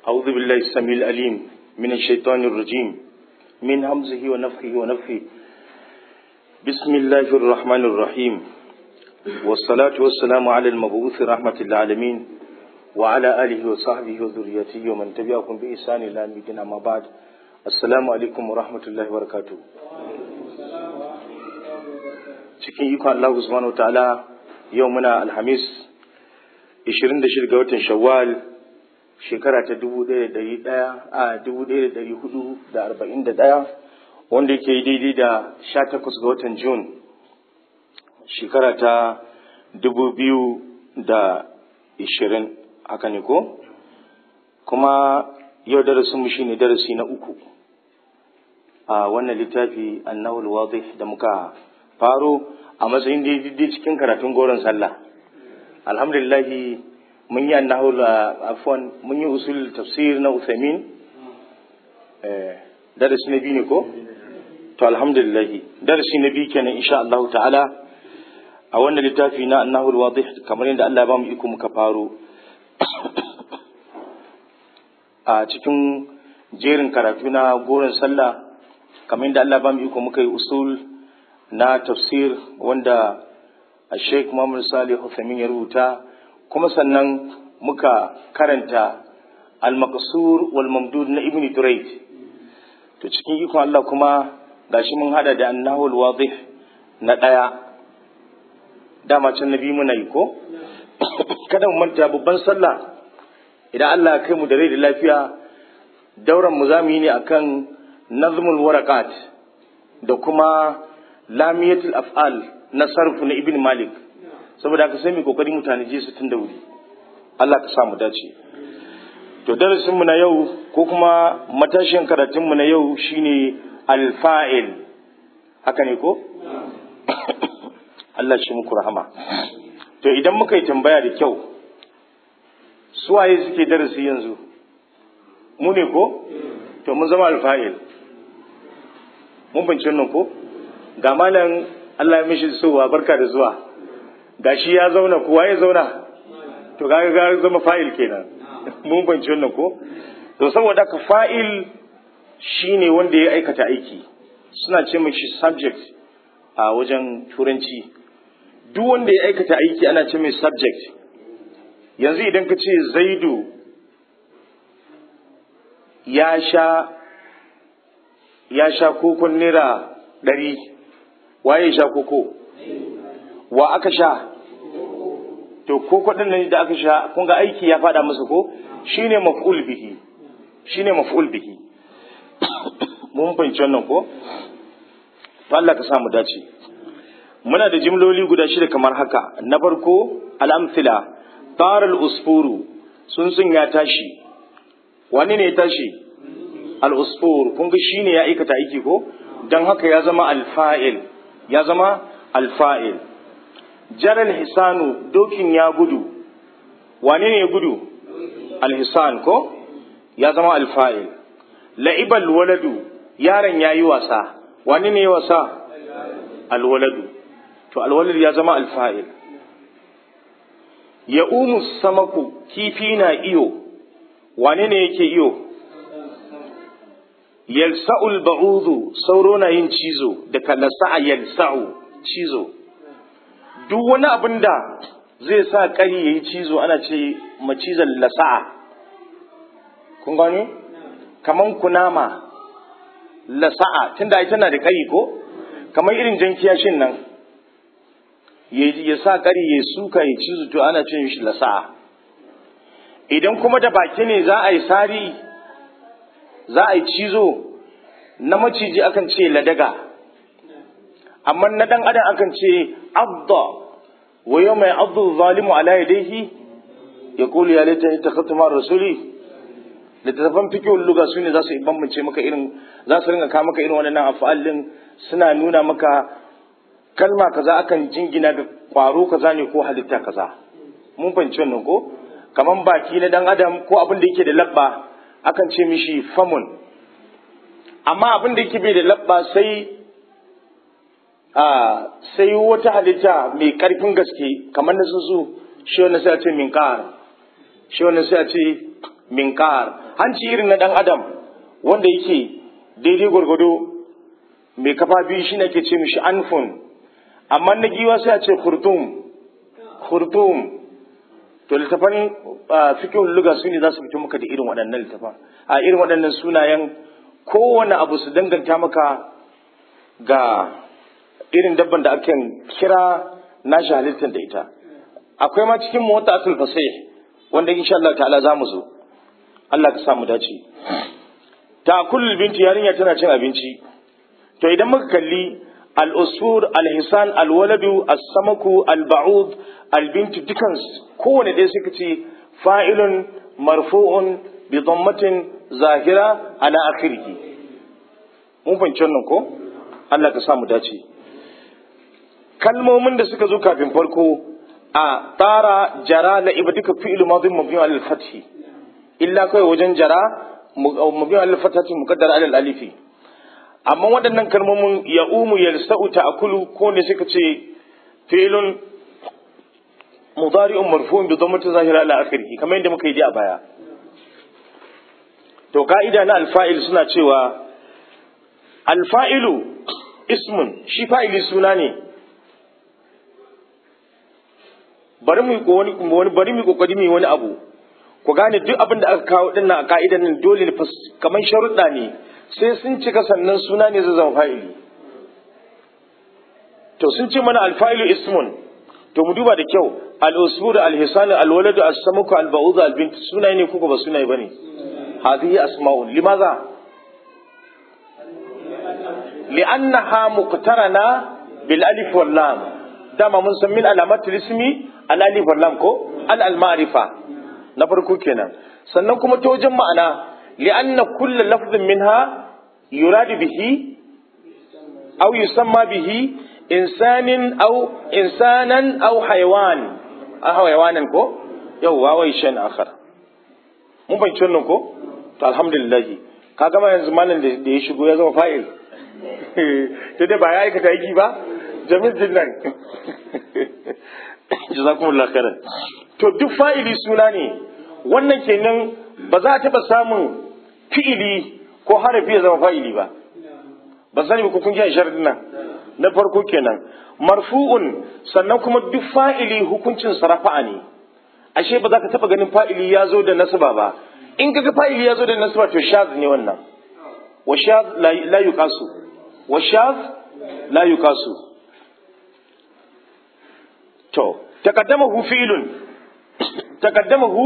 أعوذ بالله السميع العليم من الشيطان الرجيم من همزه ونفخه ونفخه بسم الله الرحمن الرحيم والصلاة والسلام على المبعوث رحمة العالمين وعلى آله وصحبه وذريته ومن تبعهم بإحسان إلى يوم الدين أما بعد السلام عليكم ورحمة الله وبركاته cikin ikon Allah subhanahu ta'ala yau muna alhamis 26 ga watan shawwal shekara ta 1100 a 1441 wanda yake daidai da 18 ga watan Jun shekara ta 2020 haka ne ko kuma yau darasinmu shine darasi na uku a wannan littafi annahul wadih da muka faro a matsayin daidai cikin karatun goron sallah alhamdulillahi mun yi annahul afwan mun yi usul tafsir na Uthaymin eh darasi na biyu ne ko to alhamdulillahi darasi na biyu kenan insha Allah ta'ala a wannan littafi na annahul wadih kamar yadda Allah ya ba mu iko muka faro a cikin jerin karatu na goron sallah kamar yadda Allah ya ba mu iko muka yi usul na tafsir wanda Sheikh Muhammad Salih Uthamin ya rubuta kuma sannan muka karanta al-maqsur wal mamdud na Ibn Durayd to cikin ikon Allah kuma gashi mun hada da annahul wadih na daya dama can nabi muna yi ko kada mu manta babban sallah idan Allah ya kai mu da rai da lafiya dauran mu zamu yi ne akan nazmul waraqat da kuma lamiyatul af'al na sarfu na ibn malik saboda haka sai mu kokari mutane je su tun da wuri Allah ka sa mu dace to darasin mu na yau ko kuma matashin karatun mu na yau shine alfa'il haka ne ko Allah shi muku rahama to idan muka yi tambaya da kyau su waye suke darasi yanzu mu ne ko to mun zama alfa'il mun bincin nan ko ga malam Allah ya mishi sowa barka da zuwa gashi ya zauna kuwa ya zauna to kaga ga zama fa'il kenan mun banci wannan ko to saboda ka fa'il shine wanda ya aikata aiki suna ce mishi subject a wajen turanci duk wanda ya aikata aiki ana ce mai subject yanzu idan ka ce zaidu ya sha ya sha kokon naira ɗari waye sha koko wa aka sha to koko din nan da aka sha kun ga aiki ya fada musu ko shine maf'ul bihi shine maf'ul bihi mun fahimci wannan ko to Allah ka samu dace muna da jimloli guda shida kamar haka na farko al-amthila tar al-usfuru sun sun ya tashi wani ne ya tashi al-usfur kun ga shine ya aikata aiki ko dan haka ya zama al-fa'il ya zama alfa'il jaral hisanu dokin ya gudu wane ne ya gudu alhisan ko ya zama alfa'il la'ibal waladu yaron ya yi wasa wane ne ya wasa alwaladu to alwaladu ya zama alfa'il ya umu samaku kifi na iyo wane ne yake iyo yalsa'ul ba'udu sauro na yin cizo da lasa'a yalsa'u cizo duk wani abin da zai sa kari ya yi cizo ana ce macizan lasa'a kun gani kaman kunama lasa'a tunda ai tana da kari ko kamar irin jan kiyashin nan ya sa kari ya suka ya cizo to ana ce shi lasa'a idan kuma da baki ne za a yi sari za a yi cizo na maciji akan ce ladaga amma na dan adam akan ce abda wa yau mai abdu zalimu ala yadayhi ya kulu ya laita ita khatuma rasuli littattafan fikihun luga su ne za su bambance maka irin za su ringa kawo maka irin waɗannan afa'alin suna nuna maka kalma kaza akan jingina ga kwaro kaza ne ko halitta kaza mun fahimci wannan ko kaman baki na dan adam ko abin da yake da labba akan ce mishi famun amma abin da yake bai da labba sai a sai wata halitta mai karfin gaske kamar na su shi wannan sai a ce min shi wannan sai a ce minqar hanci irin na dan adam wanda yake daidai gwargwado mai kafa biyu shi ke ce mishi anfun amma na giwa sai a ce khurtum khurtum to littafan fikihun luga su ne za su fito maka da irin waɗannan littafan a irin waɗannan sunayen kowane abu su danganta maka ga irin dabban da ake kira nashi halittar da ita akwai ma cikin mota asul fasih wanda insha Allah ta'ala za mu zo Allah ka samu dace ta kullul binti yarinya tana cin abinci to idan muka kalli al-usfur al-hisan al-waladu as-samaku al-ba'ud al-bintu dukan kowane ɗaya suka ce fa'ilun marfu'un bi dhammatin zahira ala akhirih mun fahimci wannan ko Allah ka samu dace kalmomin da suka zo kafin farko a tara jara la iba duka fi'il madhi mabni al fathi illa kai wajen jara mabni al fathati muqaddar al alifi amma waɗannan kalmomin ya umu yalsa'u ta'kulu ko ne suka ce fi'ilun mudari'un marfu'un bi dhammati zahira ala akhirih kamar yadda muka yi a baya to ka'ida na alfa'il suna cewa alfa'ilu ismun shi fa'ili suna ne bari mu wani bari mu kokari mu wani abu ku gane duk abin da aka kawo dinnan a ka'idan nan dole ne kamar sharuɗa ne sai sun cika sannan suna ne zai zama fa'ili to sun ce mana alfa'ilu ismun to mu duba da kyau al-usbur al-hisan al-walad as-samuku al-ba'ud al-bint sunaye ne kuka ba sunaye bane hadhihi asma'un limaza li'annaha muqtarana bil alif wal lam dama mun san min alamatul ismi al alif wal lam ko al al ma'rifa na farko kenan sannan kuma ta wajen ma'ana li'anna kullu lafzin minha yuradu bihi aw yusamma bihi insanin aw insanan aw haywan a haywanan ko yawwa wai shan akhar mun fahimci wannan ko to alhamdulillah ka gama yanzu malam da ya shigo ya zama fa'il to dai ba ya aikata aiki ba jamil jinnan jazakumullah khairan to duk fa'ili suna ne wannan kenan ba za a taɓa samun fi'ili ko harafi ya zama fa'ili ba ba sani ba ko kun ji sharadin nan na farko kenan marfu'un sannan kuma duk fa'ili hukuncin sarafa'a ne ashe ba za ka taɓa ganin fa'ili ya zo da nasaba ba in kaga fa'ili ya zo da nasaba to shaz ne wannan wa shaz la yuqasu wa shaz la yuqasu to taqaddamahu fi'lun taqaddamahu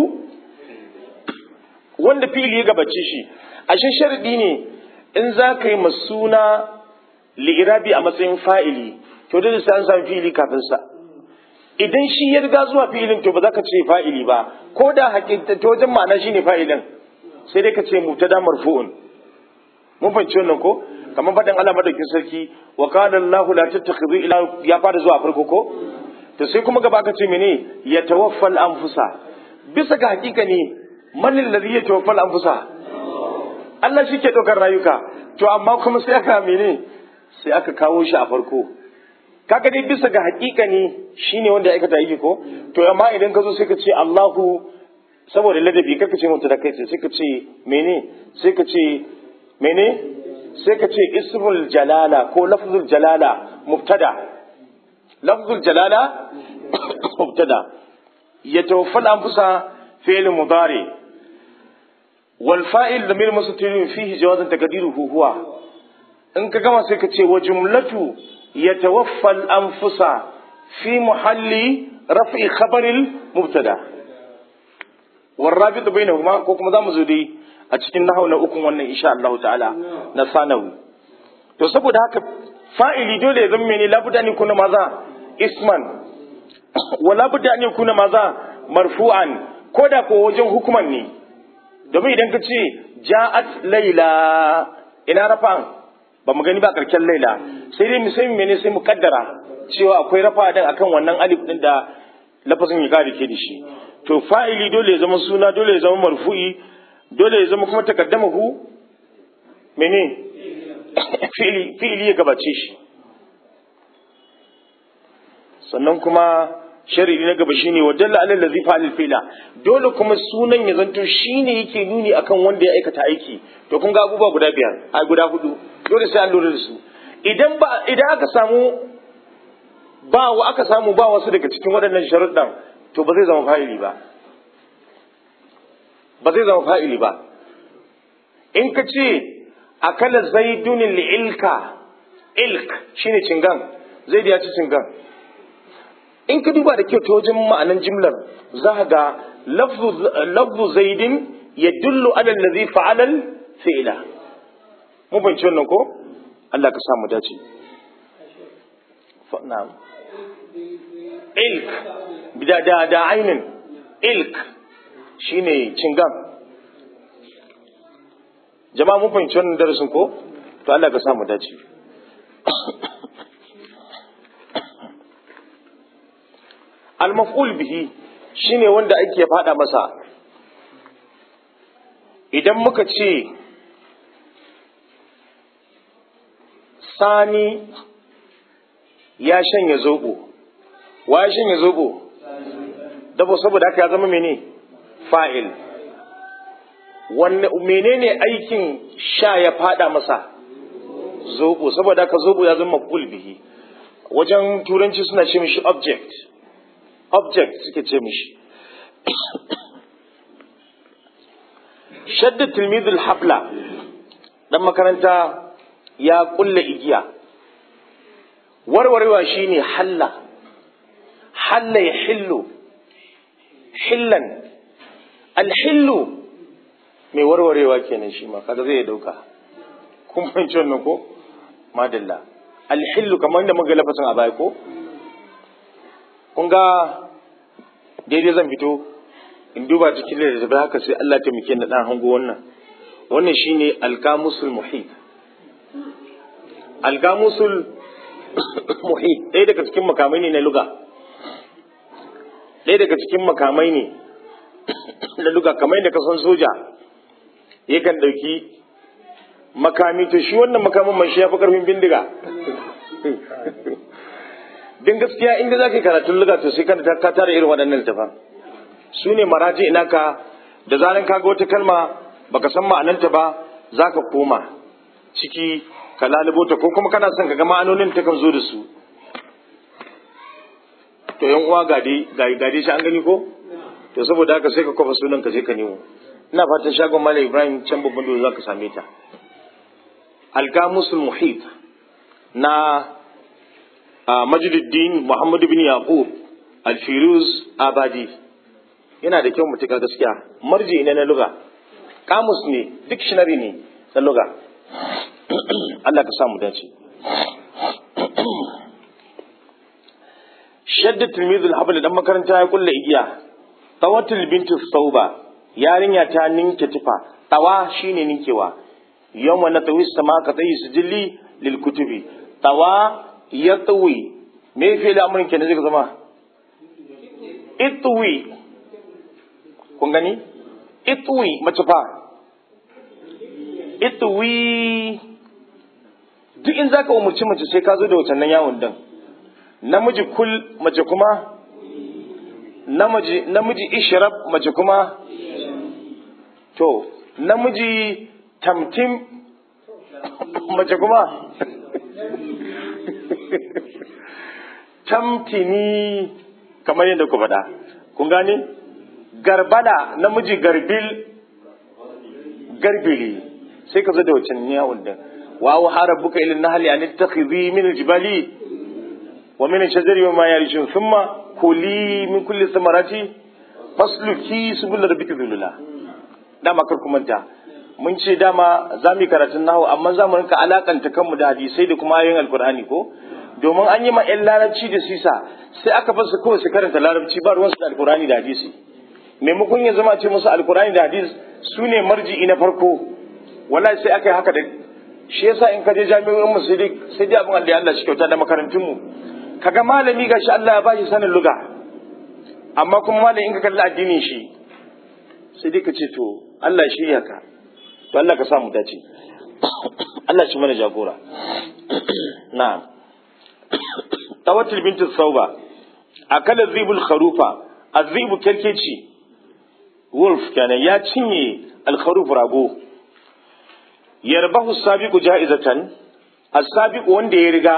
wanda fi'ili ya gabace shi ashe sharadi ne in za ka yi masuna li'irabi a matsayin fa'ili to dole sai an samu fi'ili kafin sa idan shi ya riga zuwa fi'ilin to ba za ka ce fa'ili ba ko da hakika ta wajen ma'ana shine fa'ilin sai dai ka ce mubtada marfu'un mun fahimci wannan ko kamar faɗin Allah madaukin sarki wa qala Allahu la tattakhidhu ila ya fara zuwa farko ko to sai kuma gaba ka ce mene ya tawaffal anfusa bisa ga hakika ne man alladhi ya tawaffal anfusa Allah shi ke ɗaukar rayuka to amma kuma sai aka mene sai aka kawo shi a farko kaga dai bisa ga hakika ne shine wanda ya aikata yake ko to amma idan ka zo sai ka ce Allahu saboda ladabi kaka ce mutu da kai sai ka ce mene sai ka ce mene sai ka ce ismul jalala ko lafzul jalala mubtada lafzul jalala mubtada yatawaffal anfusa fi'l mudari wal fa'il damir mustatir fihi jawazan taqdiruhu huwa in ka gama sai ka ce wa jumlatu yatawaffal anfusa fi muhalli raf'i khabaril mubtada والرابط بينهما ko kuma zamu zo dai a cikin nahau na ukun wannan insha Allah ta'ala na sanawi to saboda haka fa'ili dole ya zama mene labudda ne kuna maza isman wa labudda ne kuna maza marfu'an ko da ko wajen hukuman ne domin idan ka ce ja'at laila ina rafa'an ba mu gani ba karken laila sai dai mu sai mene sai mu kaddara cewa akwai rafa din akan wannan alif din da lafazin ya kare ke da shi to fa'ili dole ya zama suna dole ya zama marfu'i dole ya zama kuma takaddamahu mene fi'ili ya gabace shi sannan kuma sharidi na gaba shine wa dalla alal ladhi fa'al fi'la dole kuma sunan ya zanto shine yake nuni akan wanda ya aikata aiki to kun ga abubuwa guda biyar a guda hudu dole sai an lura da su idan ba idan aka samu ba wa aka samu ba wasu daga cikin waɗannan sharuɗan to ba zai zama fa'ili ba ba zai zama fa'ili ba in ka ce akala zaidun ilka ilk shine cingan zaid ya ci cingan in ka duba da kyau ta wajen ma'anan jimlar za ka ga lafzu zaidin ya dullu alal ladhi fa'alal fi'la mun fahimci wannan ko Allah ka samu dace na'am ilk da da da ainin ilk shine cingan jama'a mun fahimci wannan darasin ko to Allah ka samu dace al-maf'ul bihi shine wanda ake fada masa idan muka ce sani ya shanya zobo wa ya shanya zobo dabo saboda haka ya zama mene fa'il wanne menene aikin sha ya fada masa zobo saboda haka zobo ya zama maf'ul bihi wajen turanci suna ce mishi object object suke ce mishi shadda tilmidul habla dan makaranta ya kulle igiya warwarewa shine halla halla ya hillu hillan alhillu mai warwarewa kenan shi ma kaga zai dauka kun fahimci wannan ko madalla alhillu kamar da muka lafasin a baya ko kun ga daidai zan fito in duba cikin da haka sai Allah ta muke na dan hango wannan wannan shine alkamusul muhit alkamusul muhit ɗaya daga cikin makamai ne na luga ɗaya daga cikin makamai ne na luga kamar yadda ka san soja yakan ɗauki makami to shi wannan makamin mai shi ya fi ƙarfin bindiga din gaskiya inda za ka yi karatun luga to sai ka tara irin waɗannan littafan su ne maraji ina ka da zaran ka ga wata kalma baka san ma'ananta ba za ka koma ciki ka lalubo ta ko kuma kana son ka ga ma'anonin ta kan zo da su to yan uwa gade gade shi an gani ko to saboda haka sai ka kofa sunan ka je ka nemo ina fatan shagon malam ibrahim can babban dole za ka same ta alkamusul muhit na majiduddin muhammadu bin yaqub alfiruz abadi yana da kyau mutuka gaskiya marji ne na luga kamus ne dictionary ne na luga Allah ka samu dace shadda tilmizul habl dan makaranta ya kulle igiya tawatul bintu sauba yarinya ta ninke tufa tawa shine ninkewa yawma natawi sama ka tayi sijilli lil kutubi tawa yatwi me fi da amurin kenan zai zama itwi kun gani itwi mace fa itwi duk in zaka umurci mace sai ka zo da wacannan yawon din namiji kul mace kuma namiji namiji ishrab mace kuma to namiji tamtim mace kuma tamtini kamar yadda ku faɗa kun gane garbala namiji garbil garbili sai ka zo da wacan yawon din wa wa harabuka ilin nahli an tattakhidhi min aljibali wa min shajari wa ma yarishun thumma kuli min kulli samarati fasluki subul rabbika dhulula dama kar ku manta mun ce dama za mu yi karatun nahu amma za mu rinka alakanta kanmu da hadisai da kuma ayoyin alkur'ani ko domin an yi ma 'yan larabci da sisa sai aka fasa kawai su karanta larabci ba ruwansu da alkur'ani da hadisi maimakon ya zama ce musu alkur'ani da hadis su ne marji'i na farko wallahi sai aka yi haka da shi yasa in ka je jami'o'in mu sai dai sai dai abin da Allah shi kyauta da makarantun mu kaga malami gashi Allah ya ba shi sanin luga amma kuma malami in ka kalli addinin shi sai dai ka ce to Allah shi ya ka to Allah ka samu dace Allah shi mana jagora na'am tawatul bintu sauba akala zibul kharufa azibu kerkeci wolf kenan ya cinye alkharuf rago yarbahu sabiqu ja'izatan as-sabiqu wanda ya riga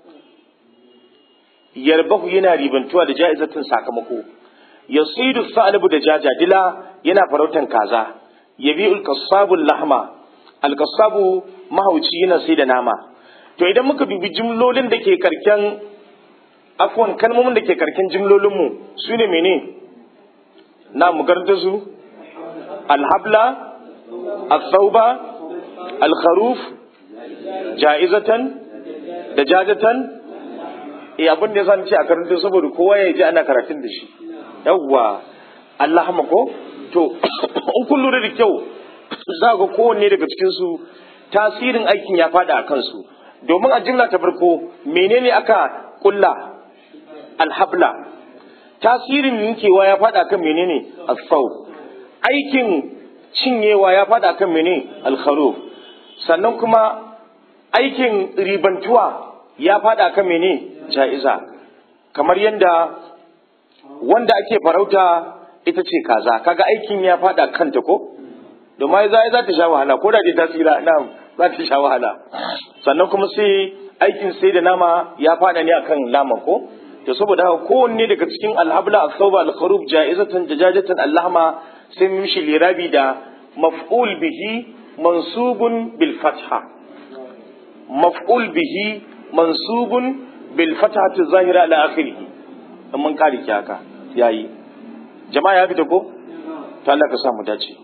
yarbahu yana ribantuwa da ja'izatan sakamako yasidu sa'labu da jajadila yana farautan kaza yabi'ul qassabul lahma al-qassabu mahauci yana sai da nama to idan muka bibi jimlolin da ke karken afwan kalmomin da ke karken jimlolinmu su ne mene na mu garanta su alhabla al-thauba al-kharuf ja'izatan da jajatan eh abin da yasa ce a karanta saboda kowa ya ji ana karatun da shi yawwa Allah ko to in kun lura da kyau za ga kowanne daga cikin su tasirin aikin ya fada a kansu domin a jimla ta farko menene aka kulla alhabla tasirin yankewa ya fada kan menene asfau aikin cinyewa ya fada kan menene alkharuf sannan kuma aikin ribantuwa ya fada kan menene ja'iza kamar yadda wanda ake farauta ita ce kaza kaga aikin ya fada kanta ko domin za za ta sha wahala ko da dai ta tsira na za ta sha wahala sannan kuma sai aikin sai da nama ya fada ne akan naman ko to saboda haka kowanne daga cikin alhabla as-sawba al-kharub ja'izatan jajajatan allahma sai mun shi lirabi da maf'ul bihi mansubun bil fatha maf'ul bihi mansubun bil fathati zahira ala akhirih mun kare ki haka yayi jama'a ya fita ko to Allah ka sa mu dace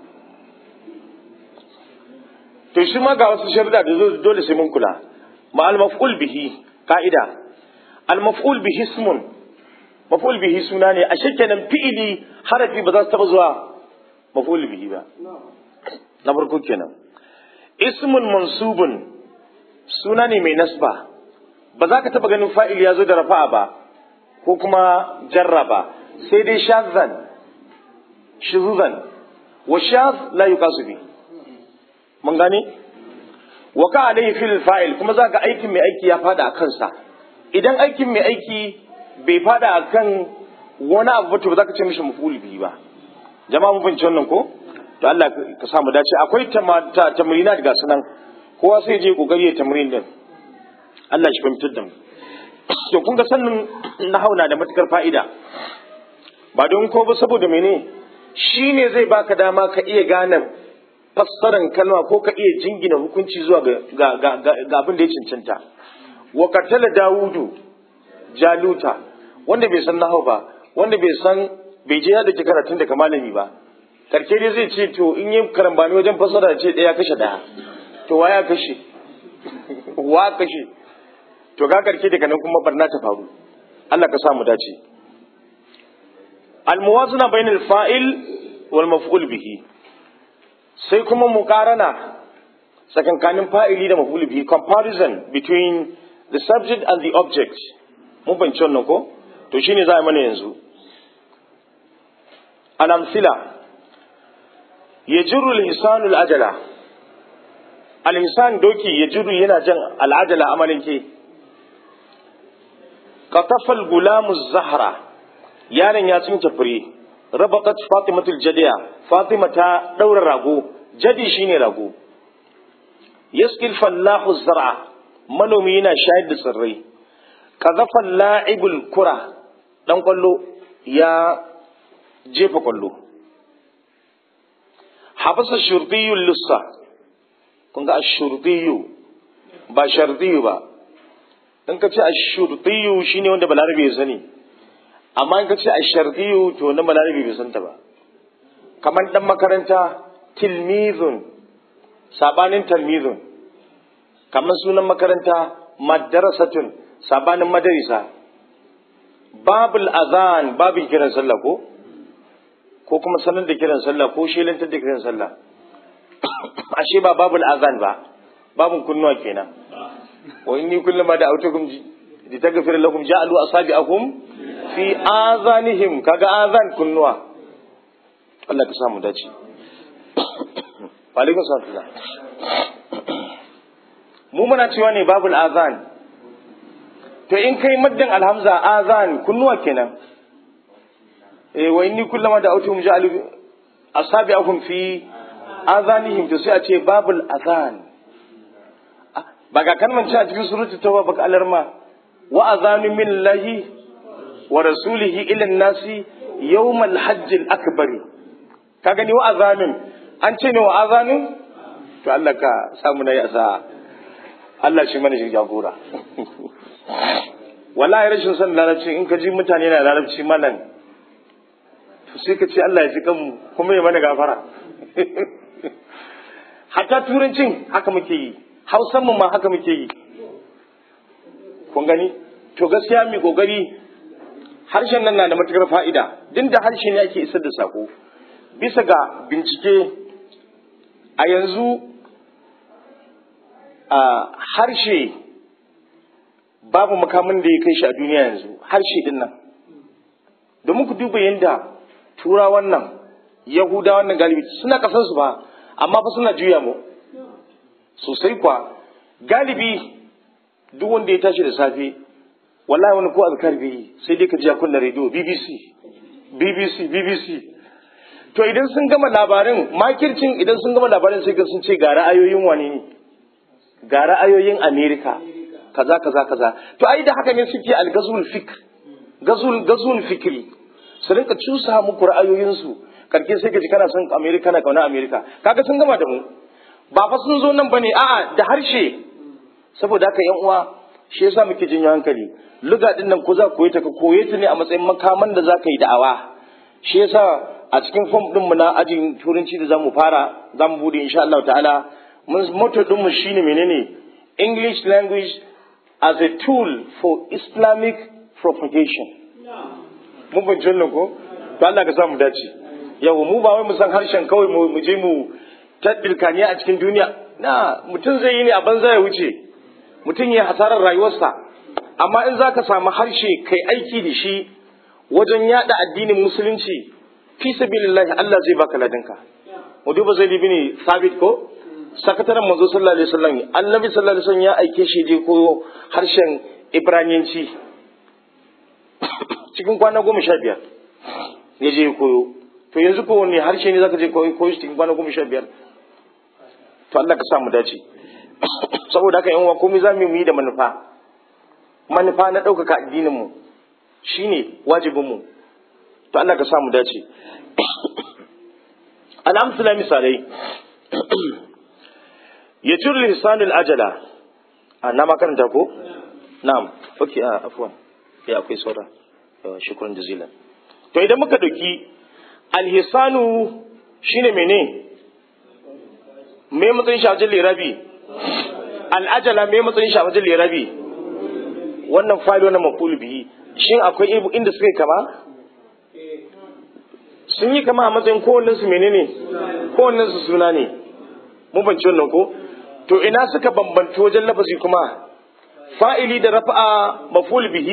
to shi ma ga wasu sharuda da dole sai mun kula ma al maf'ul bihi ka'ida al maf'ul bihi ismun maf'ul bihi suna ne a shakkenan fi'ili harafi ba za su taba zuwa maf'ul bihi ba na farko kenan ismun mansubun suna ne mai nasba ba za ka taba ganin fa'il ya zo da rafa'a ba ko kuma jarraba sai dai shazan shuzuzan wa shaz la yuqasu bi mun gane wa ka alayhi fil fa'il kuma za ga aikin mai aiki ya fada a kansa idan aikin mai aiki bai fada a kan wani abu to ba za ka ce mishi maf'ul bihi ba jama'a mun fahimci wannan ko to Allah ka sa mu dace akwai tamrina daga sunan kowa sai je kokari ya tamrin din Allah shi fahimtar da mu to kun ga sannin nahau na da matukar fa'ida ba don ko ba saboda mene shi ne zai baka dama ka iya gane fassaran kalma ko ka iya jingina hukunci zuwa ga, ga, abin da ya cancanta wa katala dawudu jaluta wanda bai san nahau ba wanda bai san bai je ya dake karatun daga malami ba karke dai zai ce to in yi karambani wajen fassara ce ɗaya kashe ɗaya to wa ya kashe wa kashe to ga karke daga nan kuma barna ta faru Allah ka samu dace almuwazana bainal fa'il wal maf'ul bihi sai kuma muqarana tsakankanin fa'ili da maf'ul bihi comparison between the subject and the object mun fahimci wannan ko to shine za a mana yanzu al-amsila yajru al-insanu al-ajala al-insan doki yajru yana jan al-ajala amalin ke qatafal gulamu zahra yaron ya tsinke fure rabatat fatimatul jadiya fatima ta daura rago jadi shine rago yaskil fallahu zar'a manomi yana shayar da tsirrai kazafa la'ibul kura dan kwallo ya jefa kwallo habasa shurtiyu lussa kun ga ashurtiyu ba shartiyu ba in ka ce ashurtiyu shine wanda balarabe ya sani amma in ka ce ashartiyu to wanda balarabe bai santa ba kamar dan makaranta tilmizun sabanin talmizun kamar sunan makaranta madarasatun sabanin madarisa babul azan babin kiran sallah ko ko kuma sanar da kiran sallah ko shelantar da kiran sallah ashe ba babul azan ba babun kunnuwa kenan wa inni kullama da autukum li taghfir lakum ja'alu asabi'akum fi azanihim kaga azan kunnuwa Allah ka samu dace alaikum salam mu muna cewa ne babul azan to in kai maddan alhamza azan kunnuwa kenan eh wa inni kullama da autum ja'alu asabi'akum fi azanihim to sai a ce babul azan ba ga kan a cikin surutu tauba baka alarma wa azanu min lahi wa rasulihi ila nasi yawmal hajj al akbari ka gani wa azanun an ce ne wa azanun to Allah ka samu na yasa Allah shi mana shi jagora wallahi rashin son larabci in ka ji mutane na larabci malam to sai ka ce Allah ya ji kanmu kuma ya mana gafara hatta turancin haka muke yi hausan mu ma haka muke yi kun gani to gaskiya mai kokari harshen nan na da matukar fa'ida din da harshe ne ake isar da sako bisa ga bincike a yanzu a harshe babu makamin da ya kai shi a duniya yanzu harshe din nan domin ku duba yadda turawan nan yahudawan nan galibi suna kasansu ba amma fa suna juya mu sosai kwa galibi duk wanda ya tashi da safe wallahi wani ko azkar bi sai dai ka ji a kunna rediyo BBC BBC BBC to idan sun gama labarin makircin idan sun gama labarin sai ga sun ce ga ra'ayoyin wani ne ga ra'ayoyin Amerika kaza kaza kaza to ai da haka ne suke al-gazul fikr gazul gazul fikri su rinka cusa muku ra'ayoyinsu karke sai ka ji kana son Amerika na kauna Amerika kaga sun gama da mu ba fa sun zo nan bane a'a da harshe saboda haka yan uwa shi yasa muke jin hankali luga din nan ko za koyi ta ka koye ta ne a matsayin makaman da za ka yi da'awa shi yasa a cikin form din mu na ajin turanci da zamu fara zamu bude insha Allah ta'ala mun motto din mu shine menene English language as a tool for Islamic propagation mun ban jannan ko to Allah ka samu dace yawa mu ba wai mu san harshen kawai mu je mu ta dirkaniya a cikin duniya na mutum zai yi ne a banza ya wuce mutum ya hasarar rayuwarsa amma in za ka samu harshe kai aiki da shi wajen yada addinin musulunci fi sabilillahi Allah zai baka ladinka mu duba zai ne sabit ko sakataren manzo sallallahu alaihi wasallam annabi sallallahu alaihi wasallam ya aike shi je koyo harshen ibraniyanci cikin kwana goma sha biyar ya je koyo to yanzu ko wanne harshe ne zaka je koyo koyo cikin kwana goma sha biyar to Allah ka sa mu dace saboda haka yan uwa komai za mu yi da manufa manufa na ɗaukaka addinin mu shine wajibin mu to Allah ka sa mu dace alhamdulillah misalai ya jurri lisanul ajala a na makaranta ko na'am okay a afwan ya akwai saura yawa shukran jazilan to idan muka dauki alhisanu shine mene me matsayin shafajin lirabi al'ajala me matsayin shafajin lirabi wannan fayil wannan mafulu bihi shin akwai inda suka yi kama sun yi kama a matsayin kowannen su menene kowannen su suna ne mun banci wannan ko to ina suka bambanci wajen lafazi kuma fa'ili da rafa'a maful bihi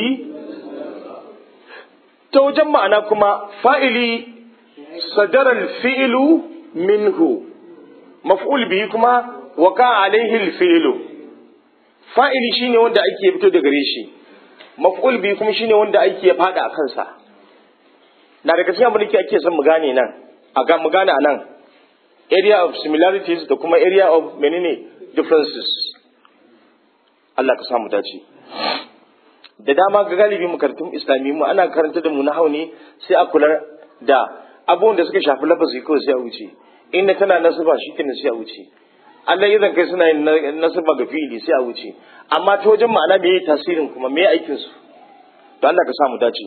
ta wajen ma'ana kuma fa'ili sadarar fi'ilu minhu maf'ul bihi kuma waka alaihi fi'ilu fa'ili shine wanda ake fito da gare shi maf'ul bihi kuma shine wanda ake fada a kansa na daga cikin abin da ake son mu gane nan a ga mu gane a nan area of similarities da kuma area of menene differences Allah ka samu dace da dama ga galibi makarantun islami mu ana karanta da mu na hauni sai a kula da abubuwan da suka shafi lafazi kawai sai a wuce inda tana nasaba shi kenan sai a wuce Allah idan kai suna yin nasaba ga fi'ili sai a wuce amma ta wajen ma'ana me tasirin kuma me aikin su to Allah ka samu dace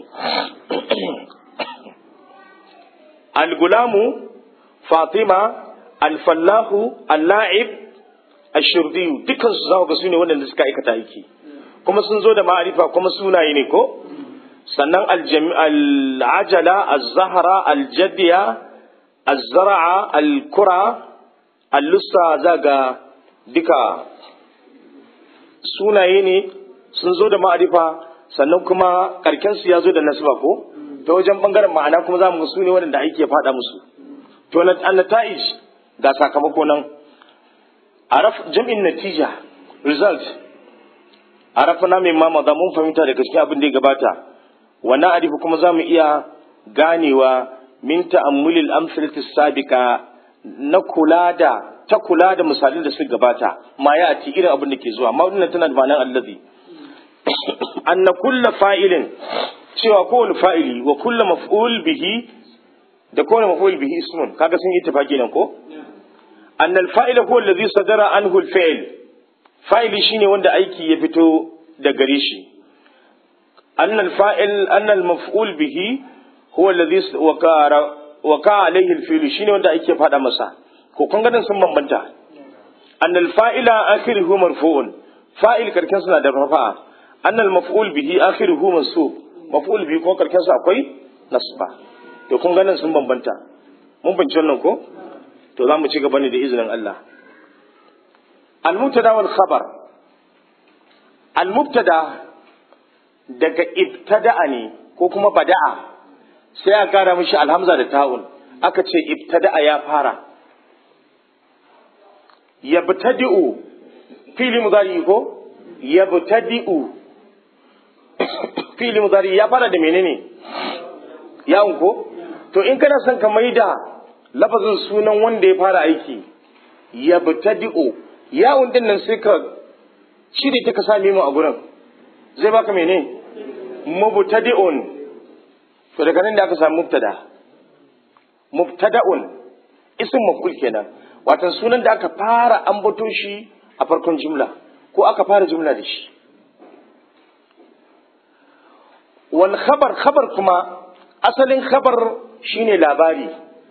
al-gulamu fatima al-fallahu al-la'ib ash-shurdi dukkan su zaka ga su ne wanda suka aikata aiki kuma sun zo da ma'arifa kuma sunaye ne ko sannan al-ajala az-zahra al-jaddiya az-zar'a al-kura al-lussa zaga duka sunaye ne sun zo da ma'arifa sannan kuma karken su ya zo da nasba ko ta wajen bangaren ma'ana kuma za mu su ne waɗanda ake faɗa musu to na nata'ij ga sakamako nan araf jam'in natija result arafna min ma maza mun fahimta daga cikin abin da ya gabata wa na'rifu kuma za mu iya ganewa min ta'ammulil amsalati sabiqa na kula da ta kula da misalin da suka gabata ma ya ati irin abin da ke zuwa amma wannan tana da ma'anar allazi anna kullu fa'ilin cewa kowane fa'ili wa kullu maf'ul bihi da kowane maf'ul bihi ismun kaga sun yi tafaki nan ko annal fa'ila huwa allazi sadara anhu al-fi'l fa'ili shine wanda aiki ya fito da gare shi annal fa'il annal maf'ul bihi huwa allazi waqara waqa alayhi al-fi'l shine wanda ake fada masa ko kun ganin sun bambanta annal fa'ila akhiruhu marfu'un fa'il karkin suna da rafa'a annal maf'ul bihi akhiruhu mansub maf'ul bihi ko karkin sa akwai nasba to kun ganin sun bambanta mun bince wannan ko to za mu ci gaba ne da izinin Allah al-mubtada wal khabar al-mubtada daga ibtada'a ne ko kuma bada'a sai a kara mishi alhamza da ta'un aka ce ibtada'a ya fara yabtadi'u fili mudari ko yabtadi'u fili mudari ya fara da menene yawon ko to in kana son ka maida lafazin sunan wanda ya fara aiki yabtadi'u yawon din nan sai ka shirye ta ka same mu a gurin zai baka mene mubtadi'un to daga nan da aka samu mubtada mubtada'un ism maf'ul kenan wato sunan da aka fara ambato shi a farkon jumla ko aka fara jumla da shi wal khabar khabar kuma asalin khabar shine labari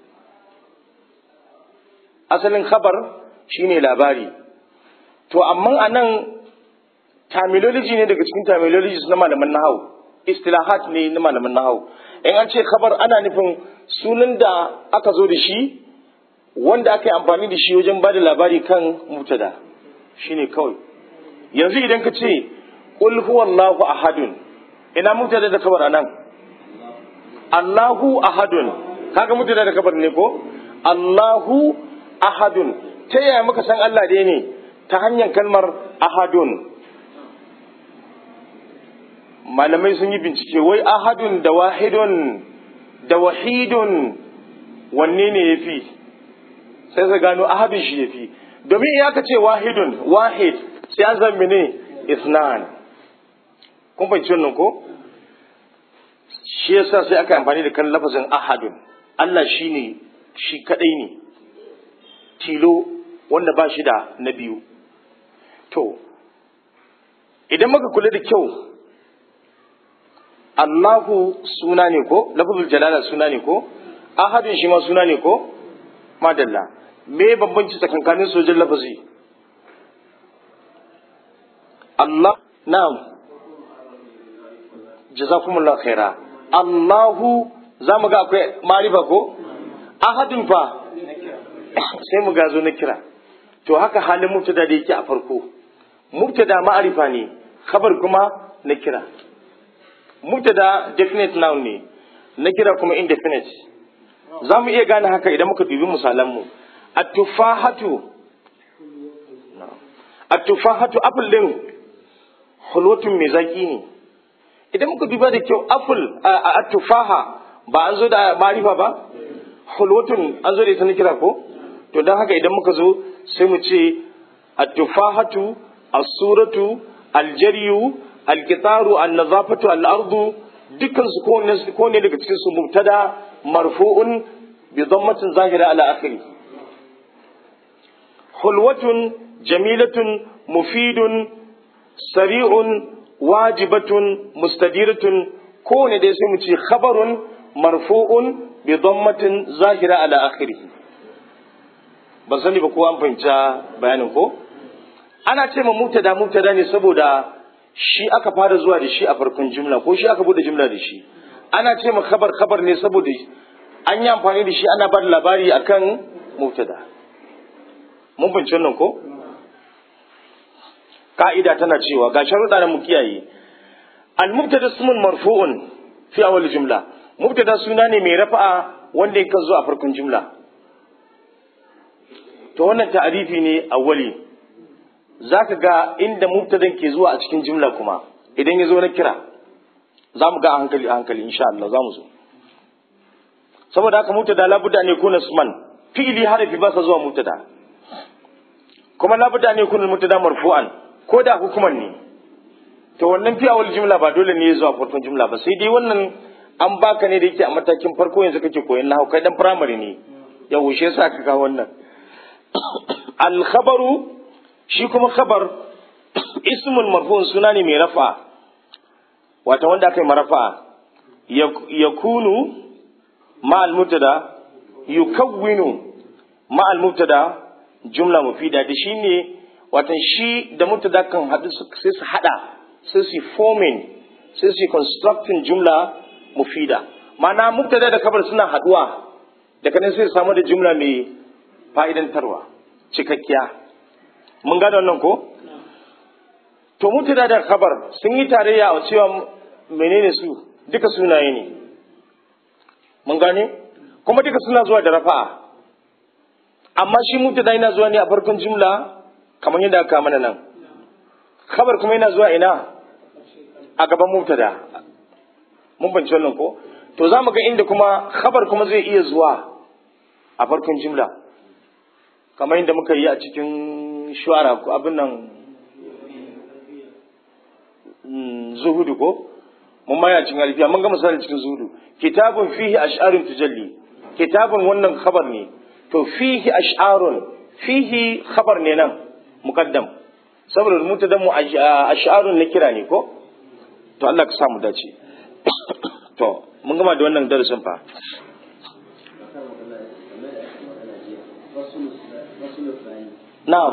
asalin khabar shine labari to amma anan terminology ne daga cikin terminologies na malaman nahawu istilahat ne na malaman nahawu in an ce khabar ana nufin sunan da aka zo da shi wanda aka yi amfani da shi wajen ba da labari kan mutada shine kawai yanzu idan ka ce qul huwallahu ahadun ina mutada da kabar anan Allahu ahadun kaga mutada da kabar ne ko Allahu ahadun ta yaya muka san Allah dai ne ta hanyar kalmar ahadun malamai sun yi bincike wai ahadun da wahidun da wahidun wanne ne ya fi sai su gano ahadun shi ya fi domin ya ka ce wahidun wahid sai an zan ne isnan kun fahimci wannan ko shi yasa sai aka amfani da kan lafazin ahadun Allah shi ne shi kadai ne tilo wanda ba shi da na biyu to idan muka kula da kyau Allahu suna ne ko lafazul jalala suna ne ko ahadun shi ma suna ne ko madalla me bambanci tsakankanin sojin lafazi Allah na'am jazakumullah khaira Allahu za mu ga akwai marifa ko ahadun fa sai mu gazo na kira to haka halin mubtada da yake a farko mubtada ma'arifa ne khabar kuma na kira mubtada definite noun ne na kira kuma indefinite za mu iya gane haka idan muka dubi misalanmu at-tufahatu at-tufahatu apple din hulwatun mai zaki ne idan muka duba da kyau apple at-tufaha ba an zo da marifa ba hulwatun an zo da ita na kira ko to don haka idan muka zo sai mu ce at-tufahatu as-suratu al-jariyu al-qitaru an-nazafatu al-ardu dukkan su ko ne daga cikin su mubtada marfu'un bi dhammatin zahira ala akhiri hulwatun jamilatun mufidun sari'un wajibatun mustadiratun ko ne dai sai mu ce khabarun marfu'un bi dhammatin zahira ala akhiri ban sani ba ko an fahimta bayanin ko ana ce ma mubtada mubtada ne saboda shi aka fara zuwa da shi a farkon jumla ko shi aka bude jumla da shi ana ce ma khabar khabar ne saboda an yi amfani da shi ana ba da labari akan mubtada mun bince wannan ko ka'ida tana cewa ga sharuɗa na mu kiyaye al mubtada ismun marfu'un fi awal jumla mubtada suna ne mai rafa'a wanda yake zo a farkon jumla to wannan ta'arifi ne awwali zaka ga inda mubtadan ke zuwa a cikin jumla kuma idan ya zo na kira za mu ga a hankali a hankali insha Allah za mu zo saboda haka mubtada labudda ne kuna suman fi'ili harafi ba sa zuwa mubtada kuma labudda ne kuna mubtada marfu'an ko da hukuman ne to wannan fi awal jumla ba dole ne ya zuwa farkon jumla ba sai dai wannan an baka ne da yake a matakin farko yanzu kake koyon nahawu kai dan primary ne ya wushe yasa ka kawo wannan al khabaru shi kuma khabar ismul marfu'un suna ne mai rafa wata wanda aka yi marafa yakunu ma al mubtada yukawwinu ma al mubtada jumla mufida da shi ne watan shi da mubtada kan haɗu sai su haɗa sai su forming sai su constructing jumla mufida ma'ana mubtada da kabar suna haɗuwa daga nan sai su samu da jumla mai fa'idantarwa cikakkiya mun gada wannan ko to mubtada da kabar sun yi tarayya a cewa menene su duka sunaye ne mun gane kuma duka suna zuwa da rafa'a amma shi mubtada yana zuwa ne a farkon jumla kamar yadda aka mana nan khabar kuma yana zuwa ina a gaban mubtada mun bance wannan ko to za mu ga inda kuma khabar kuma zai iya zuwa a farkon jumla kamar yadda muka yi a cikin shuara ko abin nan zuhudu ko mun maya cikin alfiya mun ga misalin cikin zuhudu kitabun fihi ash'arun tujalli kitabun wannan khabar ne to fihi ash'arun fihi khabar ne nan muqaddam saboda mutadan mu ash'arun na kira ne ko to Allah ka samu dace to mun gama da wannan darasin fa na'am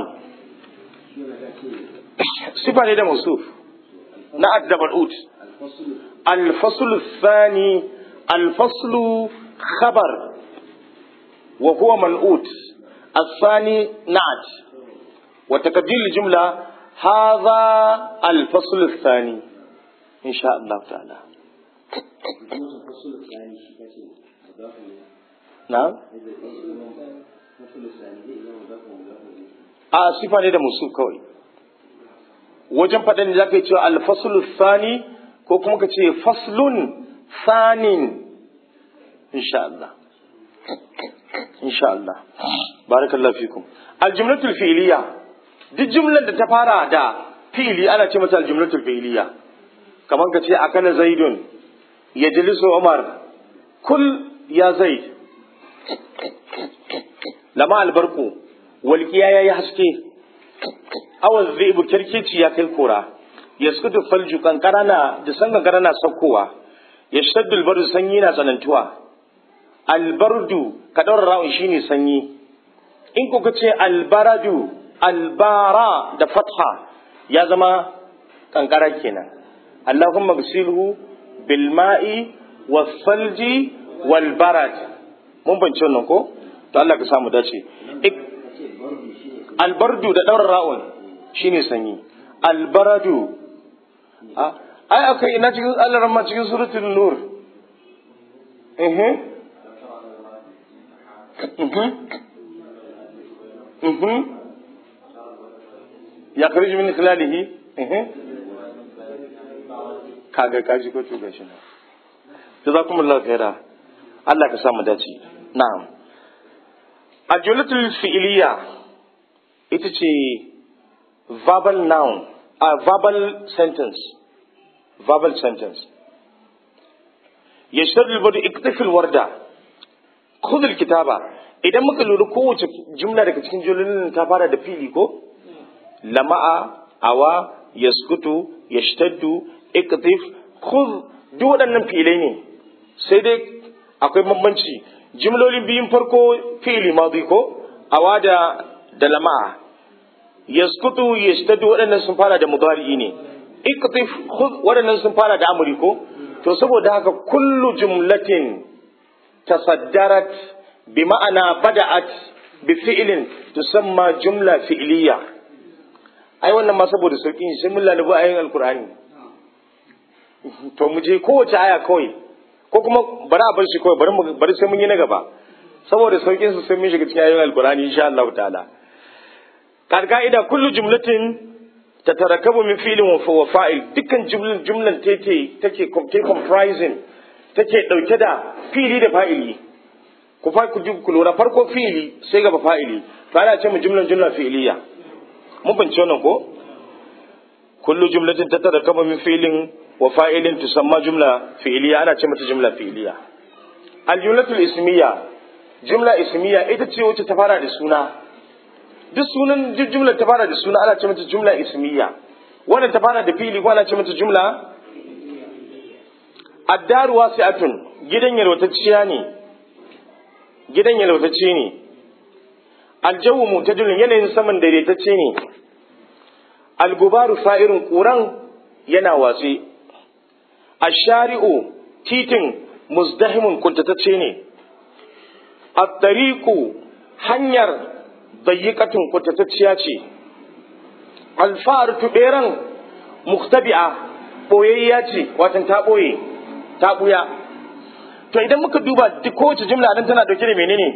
sifa ne da mausuf na addabar ut الفصل الثاني الفصل خبر وهو منعوت الثاني نعت وتقدير الجملة هذا الفصل الثاني إن شاء الله تعالى نعم a sifa ne da musu kawai wajen faɗin da za ka yi cewa alfasulu sani ko kuma ka ce faslun sanin insha Allah insha Allah barakallahu fikum aljumlatul fi'liya duk jumlar da ta fara da fi'li ana ce mata aljumlatul fi'liya kamar ka ce akana zaidun yajlisu umar kul ya zaid lama albarku walqiya yayi haske awaz zaibu kirkici ya kai kora yaskutu falju kankara na da san kankara na saukowa yashtaddu albardu sanyi na tsanantuwa albardu ka daura ra'un shine sanyi in kuka ce albaradu albara da fatha ya zama kankara kenan allahumma gsilhu bil ma'i was salji wal barad mun bance wannan ko to Allah ka samu dace albardu da daura ra'un shine sanyi albaradu ai akai ina cikin Allah ramma cikin suratul nur eh ya kharij min khilalihi kaga kaji ko tuga shi na jazakumullahu khaira Allah ka samu dace na'am ajulatul fi'liya ita ce verbal noun a verbal sentence verbal sentence yashtar albadu iktafil warda khudh kitaba idan muka lura kowace jumla daga cikin jumlolin ta fara da fili ko lama'a awa yaskutu yashtaddu iktif khudh duk waɗannan filai ne sai dai akwai bambanci jumlolin biyun farko fili madi ko awa da da lama'a yaskutu yashtaddu waɗannan sun fara da mudari'i ne iktif khudh waɗannan sun fara da amri ko to saboda haka kullu jumlatin tasaddarat bi ma'ana bada'at bi fi'lin tusamma jumla fi'liya ai wannan ma saboda sauki sai mun lalubu ayoyin alqur'ani to mu je kowace aya kawai ko kuma bari a bar shi kawai bari bari sai mun yi na gaba saboda saukin su sai mun shiga cikin ayoyin alqur'ani insha Allah ta'ala ka'ida kullu jumlatin tatarakabu min fi'lin wa fa'il dukkan jumlan jumlan take take take comprising take dauke da fi'li da fa'ili ku fa ku ku lura farko fi'li sai gaba fa'ili to ana ce mu jumlan jumla fi'liya mun bance wannan ko kullu jumlatin tatarakabu min fi'lin wa fa'ilin tusamma jumla fi'liya ana ce mata jumla fi'liya al jumlatul ismiya jumla ismiya ita ce wacce ta fara da suna duk sunan jumla ta fara da suna ana ce mata jumla ismiya wannan ta fara da fili ko ana ce mata jumla addaru wasi'atun gidan yalwatacciya ne gidan yalwatacce ne aljawu mutajilun yanayin saman daidaitacce ne algubaru fa'irun ƙuran yana watsi ashari'u titin muzdahimun kuntatacce ne at-tariqu hanyar dayyikatun kuntatacciya ce alfa'ar tuberan muktabi'a boyayya ce watan ta boye ta buya to idan muka duba duk kowace jumla nan tana dauke da menene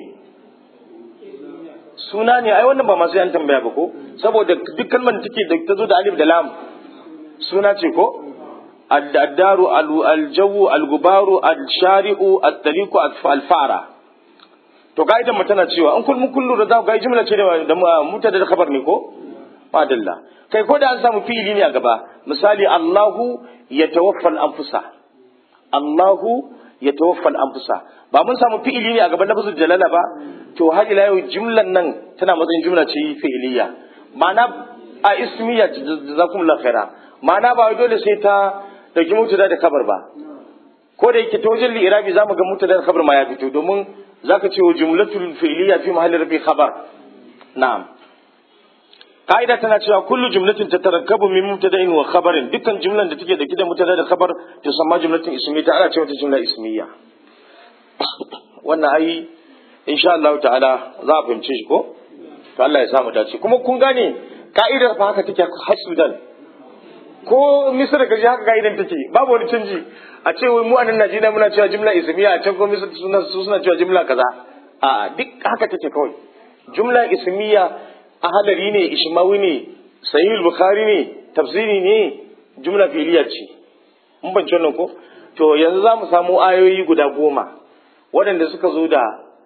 suna ne ai wannan ba masu yan tambaya ba ko saboda duk kalmar da take da ta zo da alif da lam suna ce ko الدار الجو الغبار الشارع الطريق الفارة to ka'idan mu tana cewa in kullum kullu da za ku ga jumla ce da mutada da khabar ne ko madalla kai ko da an samu fi'ili ne a gaba misali Allahu yatawaffa al-anfusa Allahu yatawaffa al-anfusa ba mun samu fi'ili ne a gaban lafzul jalala ba to har ila yau jumlan nan tana matsayin jumla ce fi'iliya ma'ana a ismiya jazakumullahu khaira ma'ana ba dole sai ta dauki mutada da kabar ba ko da yake ta wajen li'irabi zamu ga mutada da kabar ma ya fito domin zaka ce wa jumlatul fi'liya fi mahalli rafi khabar na'am ka'ida tana cewa kullu jumlatin tatarakkabu min mubtada'in wa khabarin dukkan jumlan da take dauke da mutada da khabar to samma jumlatin ismiyya ta ana cewa ta jumla ismiyya wannan ai insha Allah ta'ala za a fahimce shi ko to Allah ya samu dace kuma kun gane ka'idar fa haka take har Sudan ko misira kaji haka ka'idan take babu wani canji a ce wai mu a nan Najeriya muna cewa jumla ismiya a can ko misira suna suna cewa jumla kaza a duk haka take kawai jumla ismiya ahadari ne ishmawi ne sahih bukhari ne tafsiri ne jumla fi'liya ce mun ban wannan ko to yanzu za mu samu ayoyi guda goma waɗanda suka zo da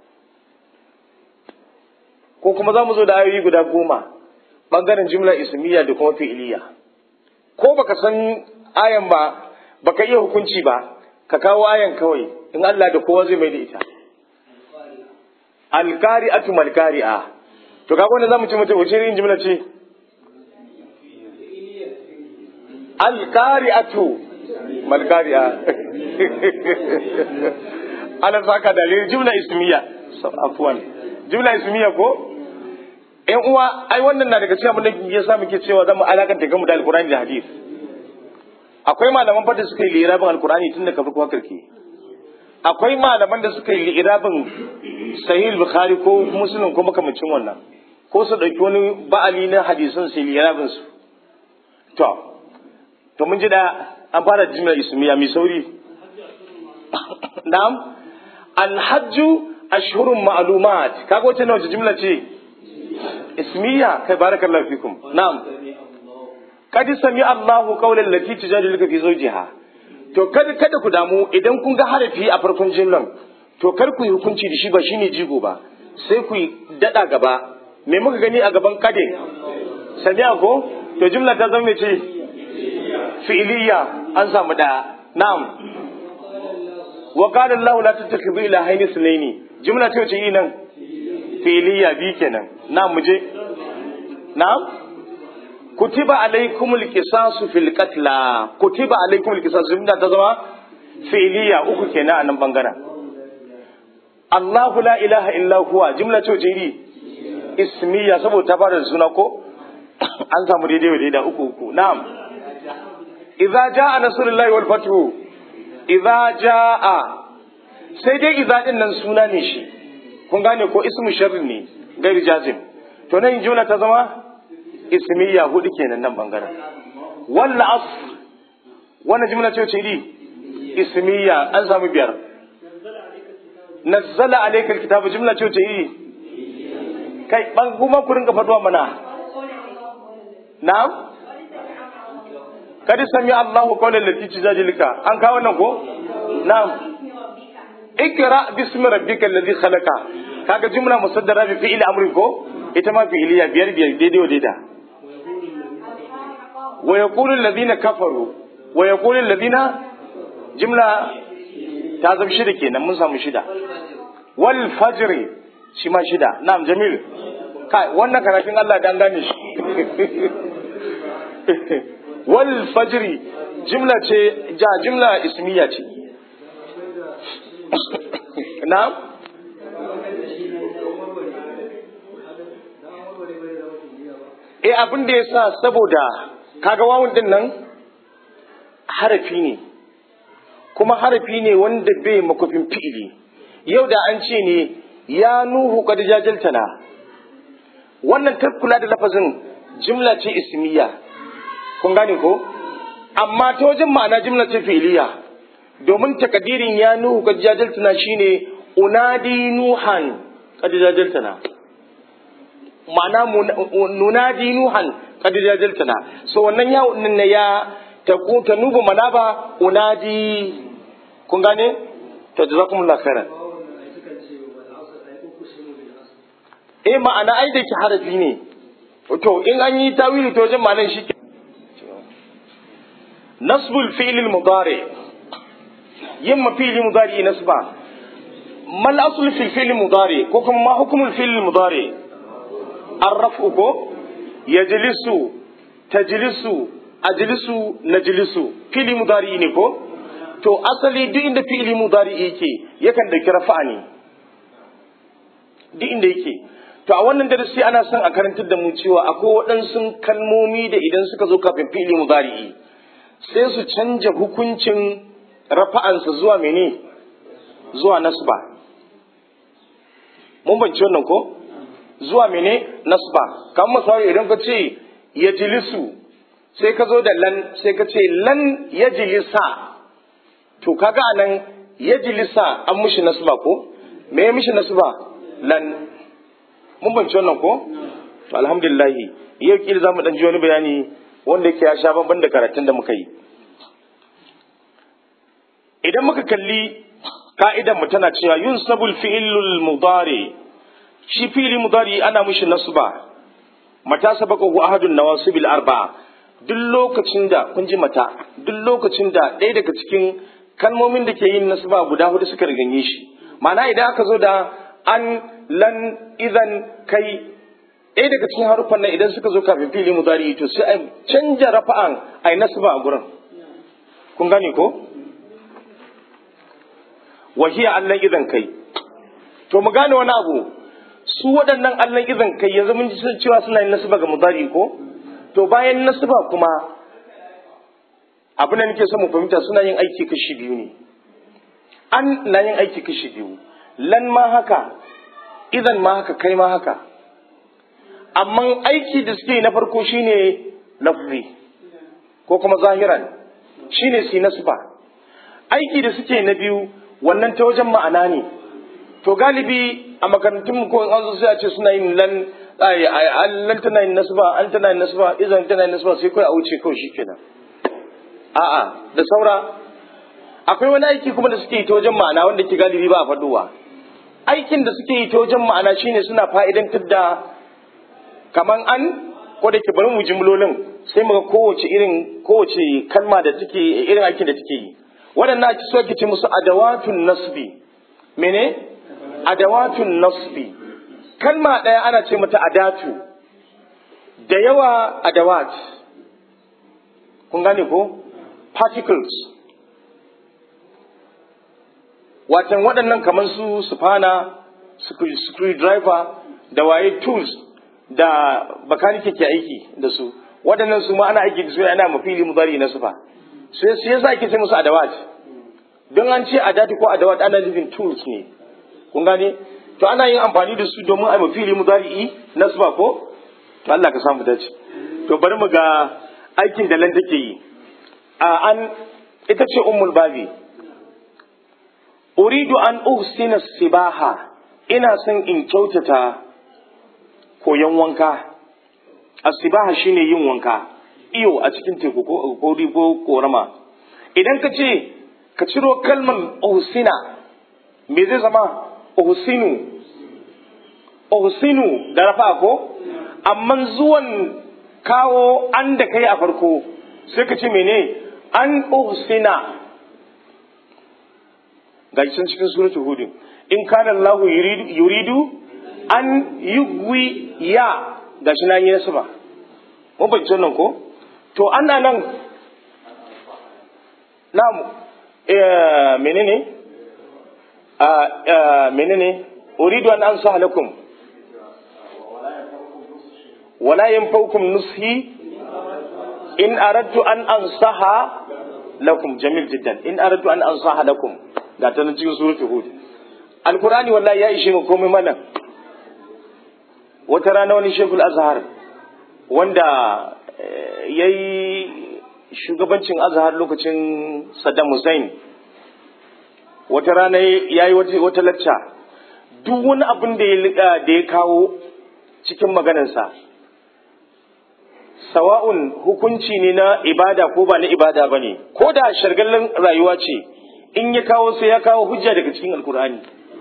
ko kuma za mu zo da ayoyi guda goma ɓangaren jumla ismiya da kuma fi'liya ko baka san ayan ba baka iya hukunci ba ka kawo ayan kawai in Allah da kowa zai mai da ita alqari'atu malqari'a to kaga wannan zamu ci mutum wace irin jumla ce alqari'atu malqari'a ana saka dalilin jumla ismiya afwan jumla ismiya ko ƴan uwa ai wannan na daga cikin abin da ya sa muke cewa zamu alakanta gamu da alqur'ani da hadith akwai malaman fata suka yi lirabin alqur'ani tun daga farko karke akwai malaman da suka yi lirabin sahih bukhari ko muslim ko makamancin wannan ko su dauki wani ba'ali na hadisan sai lirabin su to to mun ji da an fara jimla ismiya mai sauri na'am alhajju ashhurun ma'lumat kaga wacce nawa jimla ce ismiya kai barakallahu fikum na'am kad sami Allahu qawlan lati tujadiluka fi zawjiha to kada kada ku damu idan kun ga harafi a farkon jimlan to kar ku yi hukunci da shi ba shine jigo ba sai ku yi dada gaba me muka gani a gaban kade sami'a ko to jimla ta zama ce fi'liya an samu da na'am wa qala Allahu la tattakhidhu ilahaini sunaini jimla ce ce yi nan fi'liya bi kenan na'am muje na'am kutiba alaikumul qisasu fil qatla kutiba alaikumul qisasu inda ta zama fi'liya uku kenan a nan bangaren Allahu la ilaha illa huwa jumla ce ce iri ismiya saboda ta fara da suna ko an samu daidai wa daidai uku uku na'am idza jaa nasrullahi wal fathu idza jaa sai dai idza din nan suna ne shi kun gane ko ismu sharri ne gairi jazim to nan jumla ta zama ismiya hudu kenan nan bangaren walla as wannan jumla ce ce iri ismiya an samu biyar nazzala alayka alkitaba jumla ce ce iri kai ban kuma ku ringa faduwa mana na'am kadi sami Allahu qawlan lati tujadilka an kawo nan ko na'am ikra bismi rabbikal ladhi khalaqa kaga jumla musaddara bi fi'il amri ko ita ma fi'iliya biyar biyar daidai wa daida wa yaqulu alladhina kafaru wa yaqulu alladhina jumla ta zama shida kenan mun samu shida wal fajri shi ma shida na'am jamil kai wannan karatun Allah dan gane shi wal fajri jumla ce ja jumla ismiya ce na'am eh abin da yasa saboda kaga wawun din nan harafi ne kuma harafi ne wanda bai makofin fi'ili yau da an ce ne ya nuhu kad jajaltana wannan ta kula da lafazin jimla ce ismiya kun gane ko amma ta wajen ma'ana jimla ce fi'iliya domin takadirin ya nuhu kad jajaltana shine unadi nuhan kad jajaltana ma'ana nunadi nuhan kad jajaltana so wannan ya ne ya ta ta nubu manaba unadi kun gane to jazakumullahu khairan eh ma'ana ai da ki harafi ne to in an yi tawili to wajen ma'anar shi ke nasbul fi'l al-mudari yin ma fi'l mudari nasba mal asl fi fi'l mudari ko kuma ma hukmul fi'l mudari arrafu ko yajlisu tajlisu ajlisu najlisu fi'l mudari ne ko to asali duk inda fi'l mudari yake yakan da rafa'a ne duk inda yake to a wannan darasi ana son a karantar da mu cewa akwai waɗansu kalmomi da idan suka zo kafin fi'ili mudari'i sai su canja hukuncin rafa'ansa zuwa mene zuwa nasba mun banci wannan ko zuwa mene nasba kan misali idan ka ce ya jilisu sai ka zo da lan sai ka ce lan ya jilisa to kaga anan ya jilisa an mushi nasba ko me ya mishi nasba lan mun banci wannan ko to alhamdulillah yau kila zamu dan ji wani bayani wanda yake ya sha bamban da karatun da muka yi idan muka kalli ka'idan mu tana cewa yunsabul fi'lul mudari shi fi'li mudari ana mishi nasba mata sabaqahu ahadun nawasibil arba'a duk lokacin da kun ji mata duk lokacin da ɗaya daga cikin kalmomin da ke yin nasba guda hudu suka riganye shi ma'ana idan aka zo da an lan idan kai ɗaya daga cikin haruffan nan idan suka zo kafin fili mudari to sai a canja rafa'an a yi nasaba a gurin kun gane ko wahiya allan idan kai to mu gane wani abu su waɗannan allan idan kai yanzu mun ji cewa suna yin nasaba ga mudari ko to bayan nasaba kuma abin da nake so mu fahimta suna yin aiki kashi biyu ne an na yin aiki kashi biyu lan ma haka idan ma haka kai ma haka amma aiki da suke na farko shine lafzi ko kuma zahiran shine si nasba aiki da suke na biyu wannan ta wajen ma'ana ne to galibi a makarantun ko an zo sai a ce suna yin lan lan tana yin nasba an tana yin nasba idan tana yin nasba sai kai a wuce kawai shikenan a'a da saura akwai wani aiki kuma da suke yi ta wajen ma'ana wanda ke galibi ba a faduwa aikin da suke yi ta wajen ma'ana shine suna fa'idantar da kaman an ko da ke bari mu jimlolin sai muga kowace irin kowace kalma da take irin aikin da take yi waɗannan ake so ake ce musu adawatun nasbi mene adawatun nasbi kalma ɗaya ana ce mata adatu da yawa adawat kun gane ko particles watan waɗannan kamar su sufana screwdriver da waye tools da bakanike ke aiki da su waɗannan su ma ana aiki da su yana mafili mudari na sufa sai su yasa ake ce musu adawat don an ce adati ko adawat ana nufin tools ne kun gane to ana yin amfani da su domin a mafili mudari na sufa ko to Allah ka samu dace to bari mu ga aikin da lan take yi a an ita ce ummul babi uridu an uhsina sibaha ina son in kyautata koyon wanka asibaha shine yin wanka iyo a cikin teku ko ko ko korama idan ka ce ka ciro kalmar uhsina me zai zama uhsinu uhsinu da rafa ko amma zuwan kawo an da kai a farko sai ka ce mene an uhsina ga can cikin suratul hud in kana Allah yuridu an yugwi ya gashi na yi nasu ba mun bai nan ko to ana nan na menene menene uridu an ansa lakum wala yanfaukum nushi in aradtu an ansaha lakum jamil jiddan in aradtu an ansaha lakum ga ta nan cikin suratul hud alqur'ani wallahi ya ishe mu komai mana wata rana wani shekul azhar wanda yayi shugabancin azhar lokacin saddam hussein wata rana yayi wata wata lacca duk wani abin da ya da ya kawo cikin maganarsa sawa'un hukunci ne na ibada ko ba na ibada ba ne ko da shargallin rayuwa ce in ya kawo sai ya kawo hujja daga cikin alkur'ani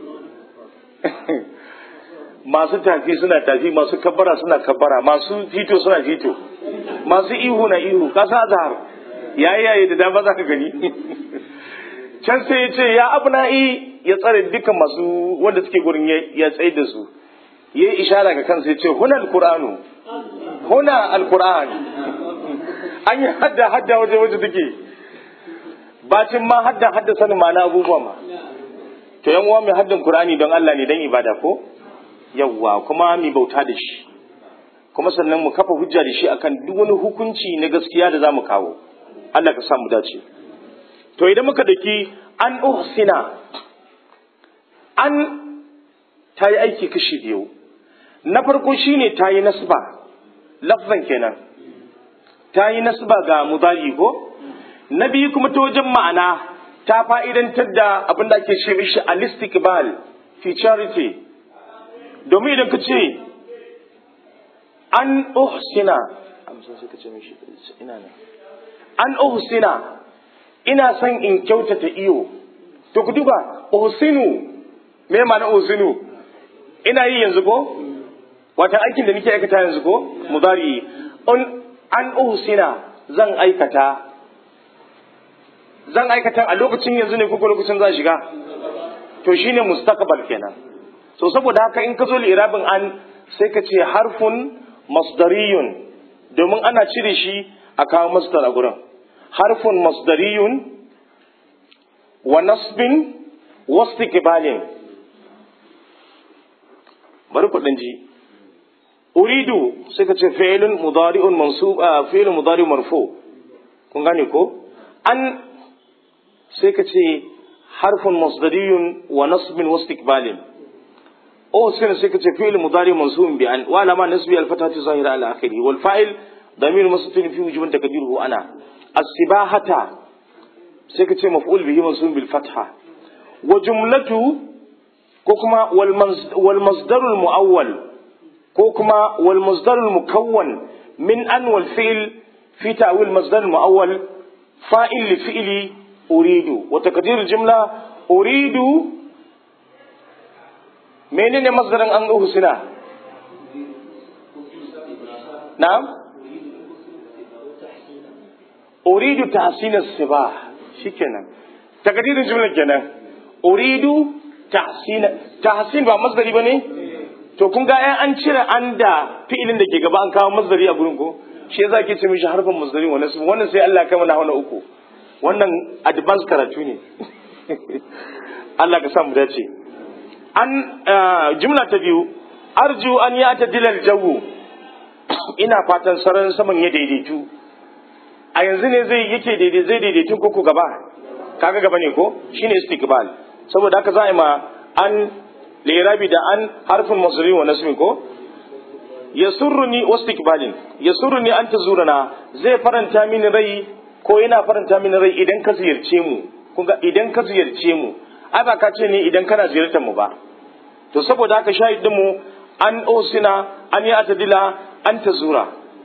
masu tafi suna tafi masu kabbara suna kabbara masu fito suna fito masu ihu na ihu kasa azhar yayi yayi da dama zaka gani can sai ya ce ya abna'i ya tsare dukkan masu wanda suke gurin ya tsaye da su yayi ishara ga kansa ya ce huna alqur'anu huna alqur'an an yi hadda hadda waje waje take bacin ma hadda hadda sanin ma na abubuwa ma to yan uwa mai haddan qur'ani don Allah ne dan ibada ko yawwa kuma mu bauta da shi kuma sannan mu kafa hujja da shi akan duk wani hukunci na gaskiya da zamu kawo Allah ka sa mu dace to idan muka daki an uhsina an ta yi aiki kashi biyu na farko shine ta yi nasba lafzan kenan ta yi nasba ga mudari ko na biyu kuma ta wajen ma'ana ta fa'idantar da abin da ake ce mishi al-istiqbal futurity domin idan ka ce an uhsina an uhsina ina son in kyautata iyo to ku duba uhsinu me ma'ana uhsinu ina yi yanzu ko wata aikin da nake aikata yanzu ko mudari an uhsina zan aikata zan aikata a lokacin yanzu ne ko lokacin za shiga to shine mustaqbal kenan so saboda haka in ka zo li'irabin an sai ka ce harfun masdariyun domin ana cire shi a kawo masdar a gurin harfun masdariyun wa nasbin wastiqbalin bari ku ji uridu sai ka ce fi'lun mudari'un mansub fi'lun mudari marfu kun gane ko an sai ka ce harfun masdariyun wa nasbin wastiqbalin أو سنة سكة فعل مضارع منصوب بأن وعلى نسبي الفتحة ظاهرة على آخره والفاعل ضمير مستتر في وجوب تقديره أنا السباحة سكة مفعول به منصوب بالفتحة وجملته كوكما والمصدر المؤول كوكما والمصدر المكون من أن والفعل في تأويل المصدر المؤول فاعل لفعل أريد وتقدير الجملة أريد menene masdarin an uhsina na'am uridu tahsin as-sibah shikenan takdirin jumla kenan uridu tahsin tahsin ba masdari bane to kun ga an cire an da fi'ilin da ke gaba an kawo masdari a gurin ko shi yasa ke ce mishi harfin masdari wannan wannan sai Allah ya kai mana hauna uku wannan advanced karatu ne Allah ka sa mu dace an jumla ta biyu arju an ya ta dilal jawu ina fatan sararin saman ya daidaitu a yanzu ne zai yake daidai zai daidaitu ko gaba kaga gaba ne ko shine istiqbal saboda haka za a yi ma an lirabi da an harfin masri wa nasmi ko yasurruni wastiqbalin yasurruni an tazurana zai faranta mini rai ko yana faranta mini rai idan ka ziyarce mu kunga idan ka ziyarce mu ai ba ka ce ne idan kana ziyartar mu ba to saboda haka shahidin mu an osina an yi atadila an ta zura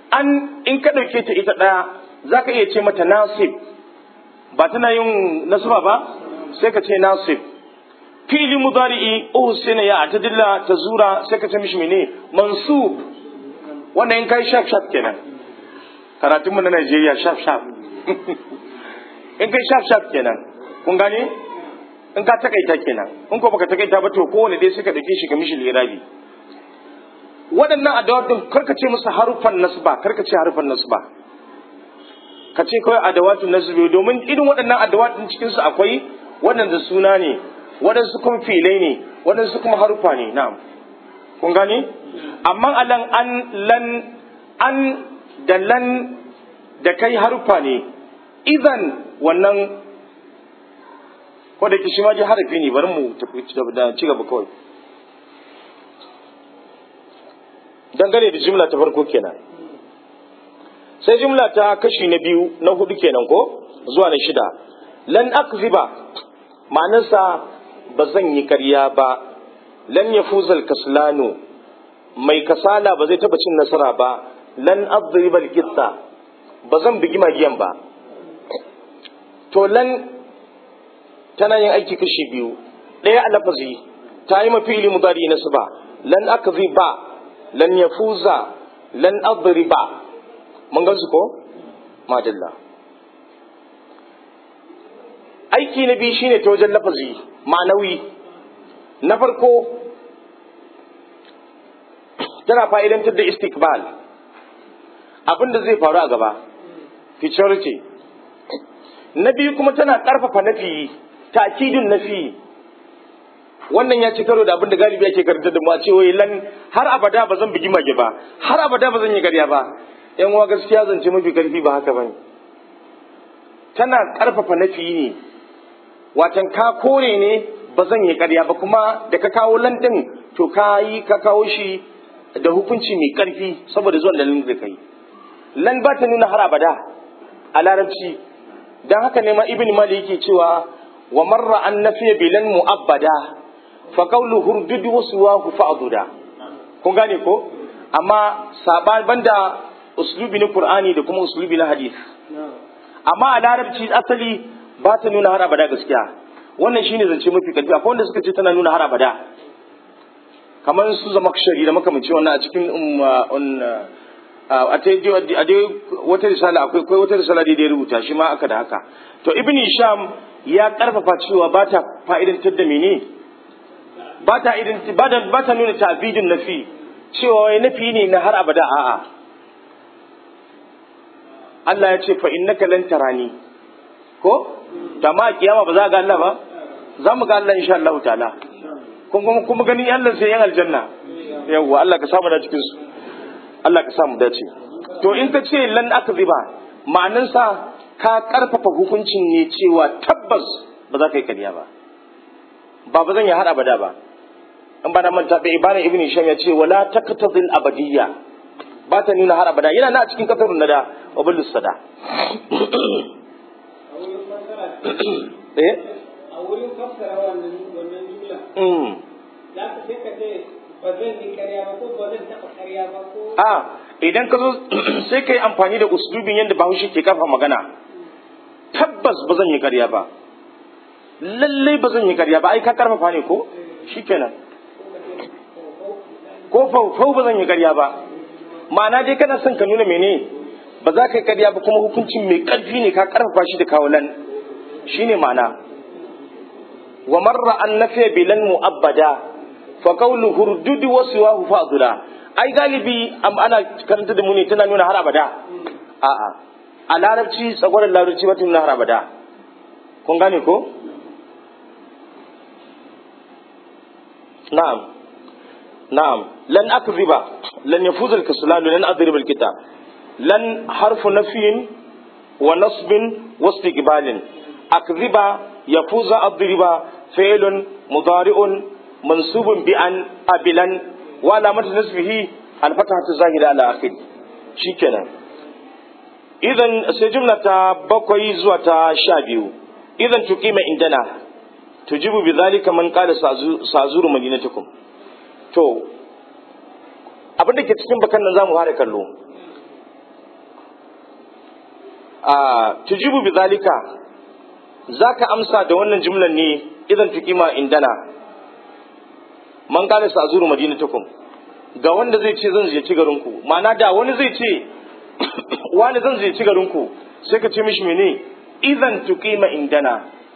an in ka ɗauke ta ita ɗaya za ka iya ce mata nasib ba tana yin nasaba ba sai ka ce nasib fili mudari'i uhsina ya atadilla tazura sai ka ce mishi mene mansub wannan in kai shaf shaf kenan karatun mu na Najeriya shaf shaf in kai shaf shaf kenan kun gane in ka takaita kenan in ko baka takaita ba to kowane dai suka dauke shi ga mishi lirabi waɗannan adawatun karka ce musu harufan nasba karka ce harufan nasba ka ce kawai adawatun nasbi domin irin waɗannan adawatun cikin su akwai waɗanda suna ne waɗansu kuma filai ne waɗansu kuma harufa ne na'am kun gane amma alan an lan an da lan da kai harufa ne idan wannan ko da ki shi ma ji harafi ne bari mu tafi da ci gaba kawai dangane da jimla ta farko kenan sai jimla ta kashi na biyu na hudu kenan ko zuwa na shida lan akziba ma'anarsa ba zan yi karya ba lan ya fuzal kaslano mai kasala ba zai taba cin nasara ba lan adribal kitta ba zan bugi magiyan ba to lan tana yin aiki kashi biyu ɗaya a lafazi ta yi mafi ilimu gari na su ba lan akziba lan yafuza lan adriba mun gansu ko madalla aiki na biyu shine ta wajen lafazi ma'anawi na farko tana fa'idantar da istikbal abin da zai faru a gaba futurity na biyu kuma tana ƙarfafa nafi takidin nafi wannan ya ci karo da abin da galibi ake karanta da mu a ce wai lan har abada ba zan bugi mage ba har abada ba zan yi garya ba yan uwa gaskiya zance mafi karfi ba haka bane tana karfafa nafi ne watan ka kore ne ba zan yi karya ba kuma da ka kawo lan din to ka yi ka kawo shi da hukunci mai karfi saboda zuwan lalin da kai lan ba ta nuna har abada a larabci dan haka ne ma ibn malik yake cewa wa marra an nafiya bilan mu'abbada fa qawlu hurdud wasuwahu fa'duda kun gane ko amma saban banda uslubi na qur'ani da kuma uslubi na hadith amma a larabci asali ba ta nuna har abada gaskiya wannan shine zance mafi karfi akwai wanda suka ce tana nuna har abada kamar su zama shari da makamanci wannan a cikin a dai wata risala akwai akwai wata risala da ya rubuta shi ma aka da haka to ibn sham ya karfafa cewa ba ta fa'idantar da mene ba ta ba ta nuna ta'bidin nafi cewa wai nafi ne na har abada a'a Allah ya ce fa innaka lan tarani ko da ma kiyama ba za ga Allah ba za mu ga Allah insha Allah ta'ala kuma kuma ganin Allah sai yan aljanna yawwa Allah ka samu da cikin su Allah ka samu dace to in ka ce lan akziba ma'anansa ka karfafa hukuncin ne cewa tabbas ba za ka yi kariya ba ba ba zan yi har abada ba in ba na manta bai ibana ibn sham ya ce wala taqtadil abadiyya ba ta nuna har abada yana na cikin kasarun nada wa bil sada eh a wurin fassara wannan wannan jumla mm za ka sai ka ce ba zan yi karya ba ko ba zan taɓa karya ba ko a idan ka zo sai ka yi amfani da uslubin yadda bahaushe ke kafa magana tabbas ba zan yi karya ba lallai ba zan yi karya ba ai ka karfafa ne ko shikenan ko faufau ba zan yi karya ba ma'ana dai kana son ka nuna mene ba za ka yi karya ba kuma hukuncin mai karfi ne ka karfafa shi da kawalan shine ma'ana wa marra an nafiya bilan mu'abbada fa qawlu hurdud wa siwahu fa'dula ai galibi am ana karanta da mu ne tana nuna har abada a'a a larabci tsagwaron larabci ba ta nuna har abada kun gane ko na'am na'am lan akriba lan yafuz al-kaslan lan adrib al-kitab lan harfu nafyin wa nasbin wa istiqbalin akriba yafuza adriba fi'lun mudari'un mansubun bi an abilan wa alamatu nasbihi al-fathatu zahira ala akhir shikenan idan sai jumla ta bakwai zuwa ta sha biyu idan tuqima indana tujibu bi zalika man qala sazuru madinatukum to abin da ke cikin bakan nan zamu fara kallo a tujibu bi zalika zaka amsa da wannan jumlan ne idan tuqima indana man qala sa'zuru madinatakum ga wanda zai ce zan ziyarci garin ku ma'ana da wani zai ce wani zan ziyarci garin ku sai ka ce mishi mene idan tuqima indana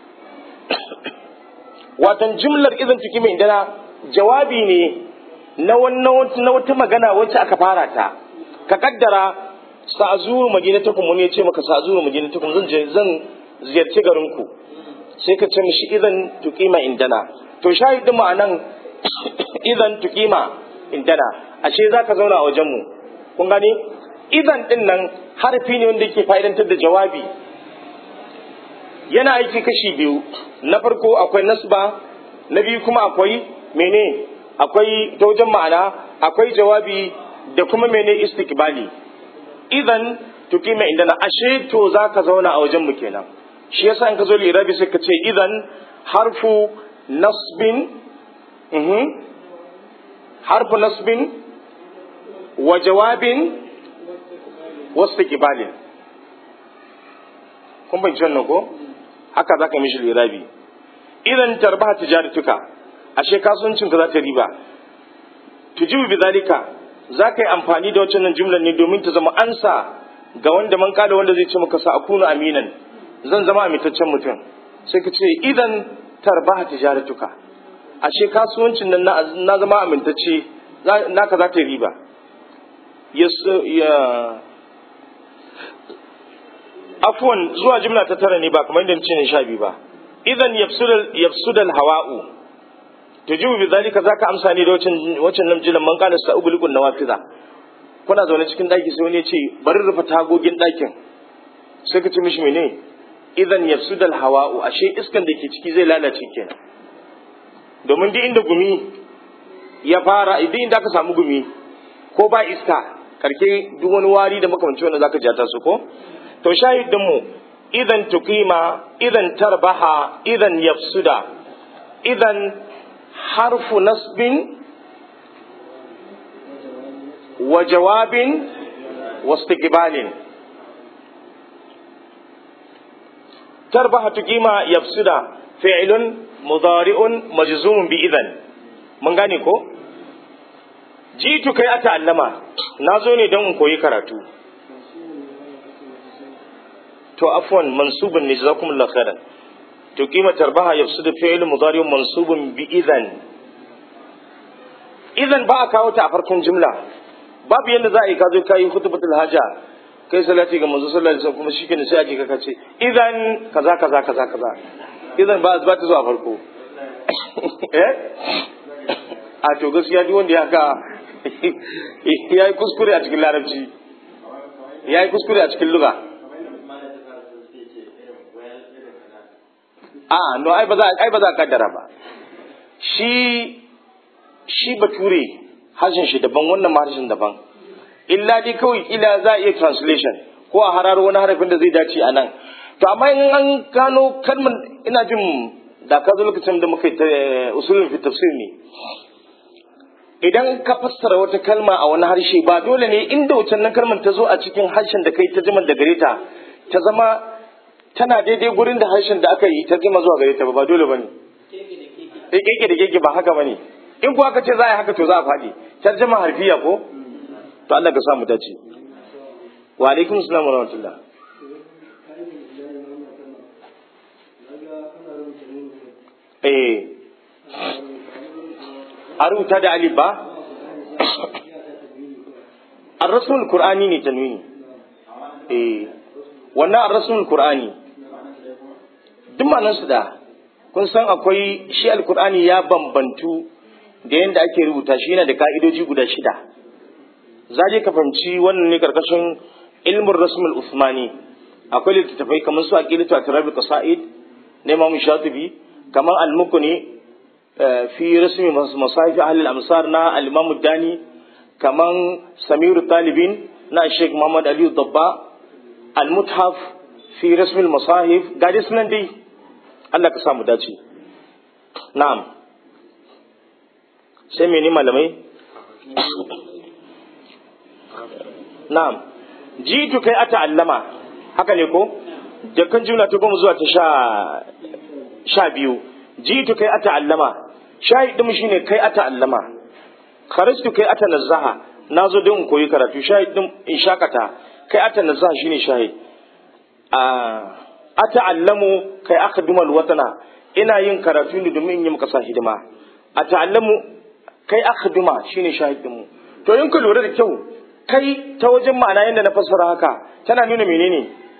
watan jumlar idan tuqima indana jawabi ne na wannan na wata magana wacce aka fara ta ka kaddara sa'zuru madinatakum wani ya ce maka sa'zuru madinatakum zan je zan ziyarci garin ku sai ka ce mishi idan tuqima indana to shahidin ma'anan idan tuqima indana ashe zaka zauna a wajen mu kun gani idan din nan harfi ne wanda yake fa'idantar da jawabi yana aiki kashi biyu na farko akwai nasba na biyu kuma akwai mene akwai ta wajen ma'ana akwai jawabi da kuma mene istikbali idan tuqima indana ashe to zaka zauna a wajen mu kenan shi yasa in ka zo lirabi sai ka ce idan harfu nasbin mhm harfu nasbin wa jawabin wasu kibalin kun banci wannan ko haka za ka mishi lirabi idan tarbaha tijaratuka ashe kasuwancin ka za ta riba tujibu bi zalika za ka yi amfani da wancan jumlan ne domin ta zama ansa ga wanda man kada wanda zai ce maka sa akunu aminan zan zama amintaccen mutum sai ka ce idan tarbaha tijaratuka ashe kasuwancin nan na zama amintacce naka za ta yi riba ya afwan zuwa jimla ta tara ne ba kamar yadda ce ne sha biyu ba idan yafsudal hawa'u to jibu bi zalika zaka amsa ne da wacin nan jilan man kana sa ugulikun nawafiza kuna zaune cikin daki sai wani ya ce bari rufe tagogin dakin sai ka ce mishi mene idan yafsudal hawa'u ashe iskan da ke ciki zai lalace kenan domin duk inda gumi ya fara duk inda aka samu gumi ko ba iska karke duk wani wari da makamanci wanda zaka jata su ko to shahidin mu idan tuqima idan tarbaha idan yafsuda idan harfu nasbin wa jawabin wastiqbalin tarbaha tuqima yafsuda fi'lun mudari'un majzumun bi idan mun gane ko jitu kai a ta'allama na zo ne don in koyi karatu to afwan mansubun ne jazakumullahu khairan to kima tarbaha yafsudu fi'l mudari'un mansubun bi idan idan ba a kawo ta a farkon jumla babu yadda za a yi kazo kai khutbatul haja kai salati ga manzo sallallahu alaihi wasallam kuma shikenan sai a ji ka ce idan kaza kaza kaza kaza idan ba ba ta zo a farko eh a to gaskiya duk wanda ya ka ya yi kuskure a cikin larabci ya yi kuskure a cikin luga a no ai ba za ai ba za ka kaddara ba shi shi bature harshen shi daban wannan harshen daban illa dai kawai ila za a iya translation ko a hararo wani harafin da zai dace a nan to amma in an gano kalmar ina jin da ka zo lokacin da muka yi usulun fi tafsir ne idan ka fassara wata kalma a wani harshe ba dole ne inda wucin nan kalmar ta zo a cikin harshen da kai ta jima da gare ta ta zama tana daidai gurin da harshen da aka yi ta jima zuwa gare ta ba dole bane eh keke da keke ba haka bane in kuwa aka ce za a yi haka to za a faɗi tarjama harfiya ko to Allah ka sa mu dace wa alaikum assalam wa rahmatullah eh a rubuta da alif ba ar-rasul qur'ani ne tanwini eh wannan ar-rasul qur'ani duk ma'anar su da kun san akwai shi al-qur'ani ya bambantu da yanda ake rubuta shi yana da ka'idoji guda shida za ka fahimci wannan ne karkashin ilmin rasmul usmani akwai littattafai kamar su aqidatu atrabi qasaid na imam shatibi kamar al-mukni fi rasmi masahif ahli al-amsar na al-imam dani kamar samir talibin na sheikh muhammad ali dabba al-muthaf fi rasmi al-masahif gaji sunan dai Allah ka samu dace na'am sai mene malamai na'am jitu kai ata allama haka ne ko da kan jumla ta goma zuwa ta sha sha biyu jitu kai ata allama shahid din shine kai ata allama kharajtu kai ata nazaha nazo don in koyi karatu shahid din in shakata kai ata nazaha shine shahid a ata allamu kai akhdumal watana ina yin karatu ne domin in yi maka sa hidima ata allamu kai akhduma shine shahid din mu to in ka lura da kyau kai ta wajen ma'ana yadda na fassara haka tana nuna menene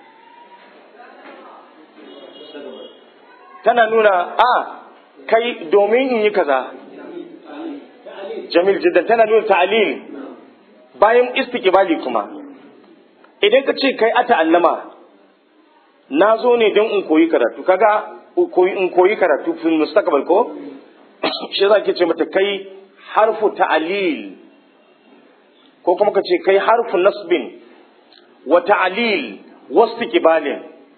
tana nuna a kai domin in yi kaza jamil jiddan tana nuna ta'alil bayan istiqbali kuma idan ka ce kai ata allama na zo ne don in koyi karatu kaga in koyi karatu fil mustaqbal ko shi za ke ce mata kai harfu ta'alil ko kuma ka ce kai harfu nasbin wa ta'alil wastiqbalin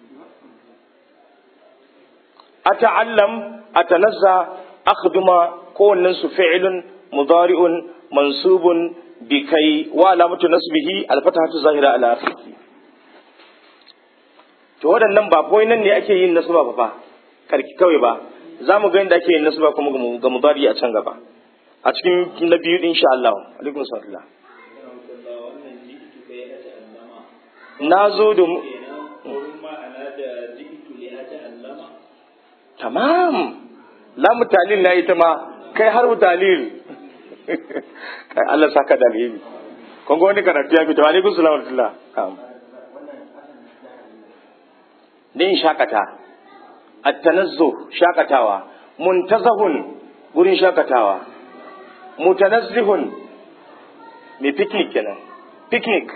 ata'allam atanazza akhduma kowannen su fi'ilun mudari'un mansubun bi kai wa alamatu nasbihi alfatahatu zahira ala akhirih to waɗannan ba kawai nan ne ake yin nasba ba fa karki kawai ba za mu ga yadda ake yin nasba kuma ga mudari a can gaba a cikin na biyu insha Allah alaikum salam na zo da tamam lamu talil na ita ma kai har talil kai Allah saka da alheri kun ga wani karatu ya fito alaikum salam wa rahmatullah din shakata at-tanazzuh shakatawa muntazahun gurin shakatawa mutanazzihun mai picnic kenan picnic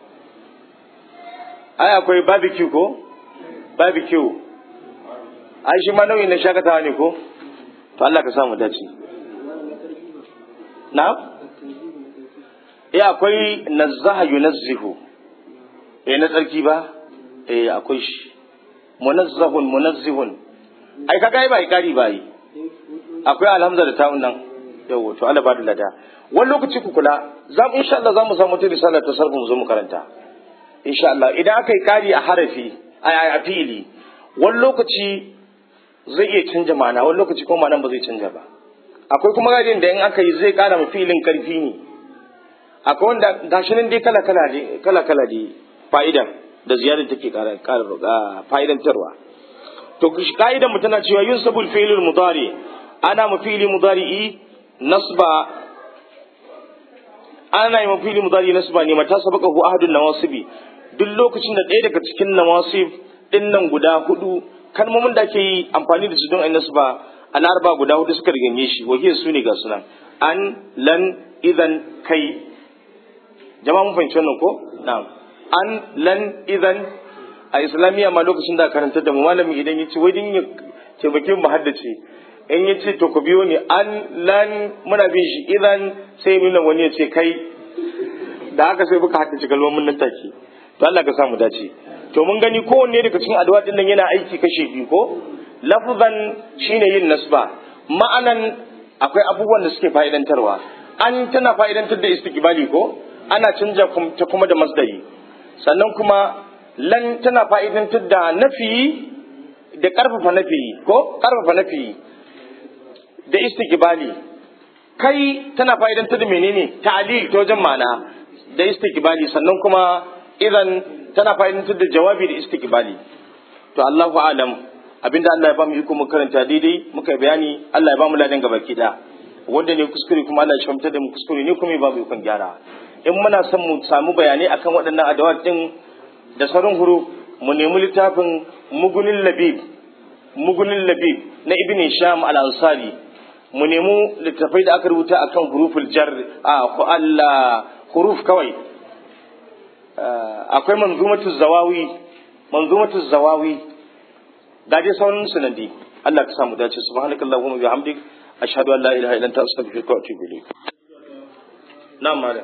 ai akwai barbecue ko barbecue ai shi ma nau'in na shakatawa ne ko to Allah ka samu dace na eh akwai nazzaha yunazzihu eh na tsarki ba eh akwai shi munazzahun munazzihun ai kaga ai bai kari bai akwai alhamza da ta'un nan yawo to Allah ba da lada wani lokaci ku kula za mu insha Allah za mu samu ta risala ta sarfu mu zo mu karanta insha Allah idan aka yi kari a harafi a fi'ili wani lokaci zai iya canja ma'ana wani lokaci kuma ma'anan ba zai canja ba akwai kuma gadin da in aka yi zai kara ma fi'ilin karfi ne akwai wanda gashi nan dai kala kala ne kala kala ne fa'idan da ziyarar take kara kara fa'idantarwa to ka'idan mu tana cewa yunsabul fi'lul mudari ana mu fi'li mudari'i nasba ana yi ma fi'li mudari nasba ne mata sabaka hu ahadun nawasibi duk lokacin da ɗaya daga cikin nawasib din nan guda hudu kalmomin da ake yi amfani da su don ayi nasba al'arba guda hudu suka riganye shi wahiyar su ne ga sunan an lan idan kai jama'a mun fahimci wannan ko na'am an lan idan a islamiyya ma lokacin da karanta da mu malami idan ya ce wai din ya taimake mu haddace in ya ce to ku biyo ni an lan muna bin shi idan sai nuna wani ya ce kai da haka sai muka haddace kalmomin nan take to Allah ka samu dace to mun gani kowanne daga cikin addu'a din nan yana aiki kashe biyu ko lafzan shine yin nasba ma'anan akwai abubuwan da suke fa'idantarwa an tana fa'idantar da istiqbali ko ana canja ta kuma da masdari sannan kuma lan tana fa'idantar da nafi da karfafa nafi ko karfafa nafi da istiqbali kai tana fa'idantar da menene ta'lil ta wajen ma'ana da istiqbali sannan kuma idan tana fa'idantar da jawabi da istiqbali to Allahu a'lam abinda Allah ya bamu iko mu karanta daidai muka bayani Allah ya bamu ladan gaba ki da wanda ne kuskure kuma Allah ya shamta da mu kuskure ne kuma ya bamu ikon gyara in muna son mu samu bayanai akan waɗannan adawat din da sauran huru mu nemi littafin mugunin labib mugunin labib na ibn sham al-ansari mu nemi littafai da aka rubuta akan huruful jar a Allah huruf kawai akwai manzumatu zawawi manzumatu zawawi ga dai sauran sunandi Allah ka samu dace subhanakallahumma wa bihamdik ashhadu an la ilaha illa anta astaghfiruka wa atubu ilayk na'am malam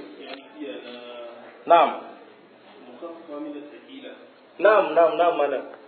na'am na'am na'am na'am malam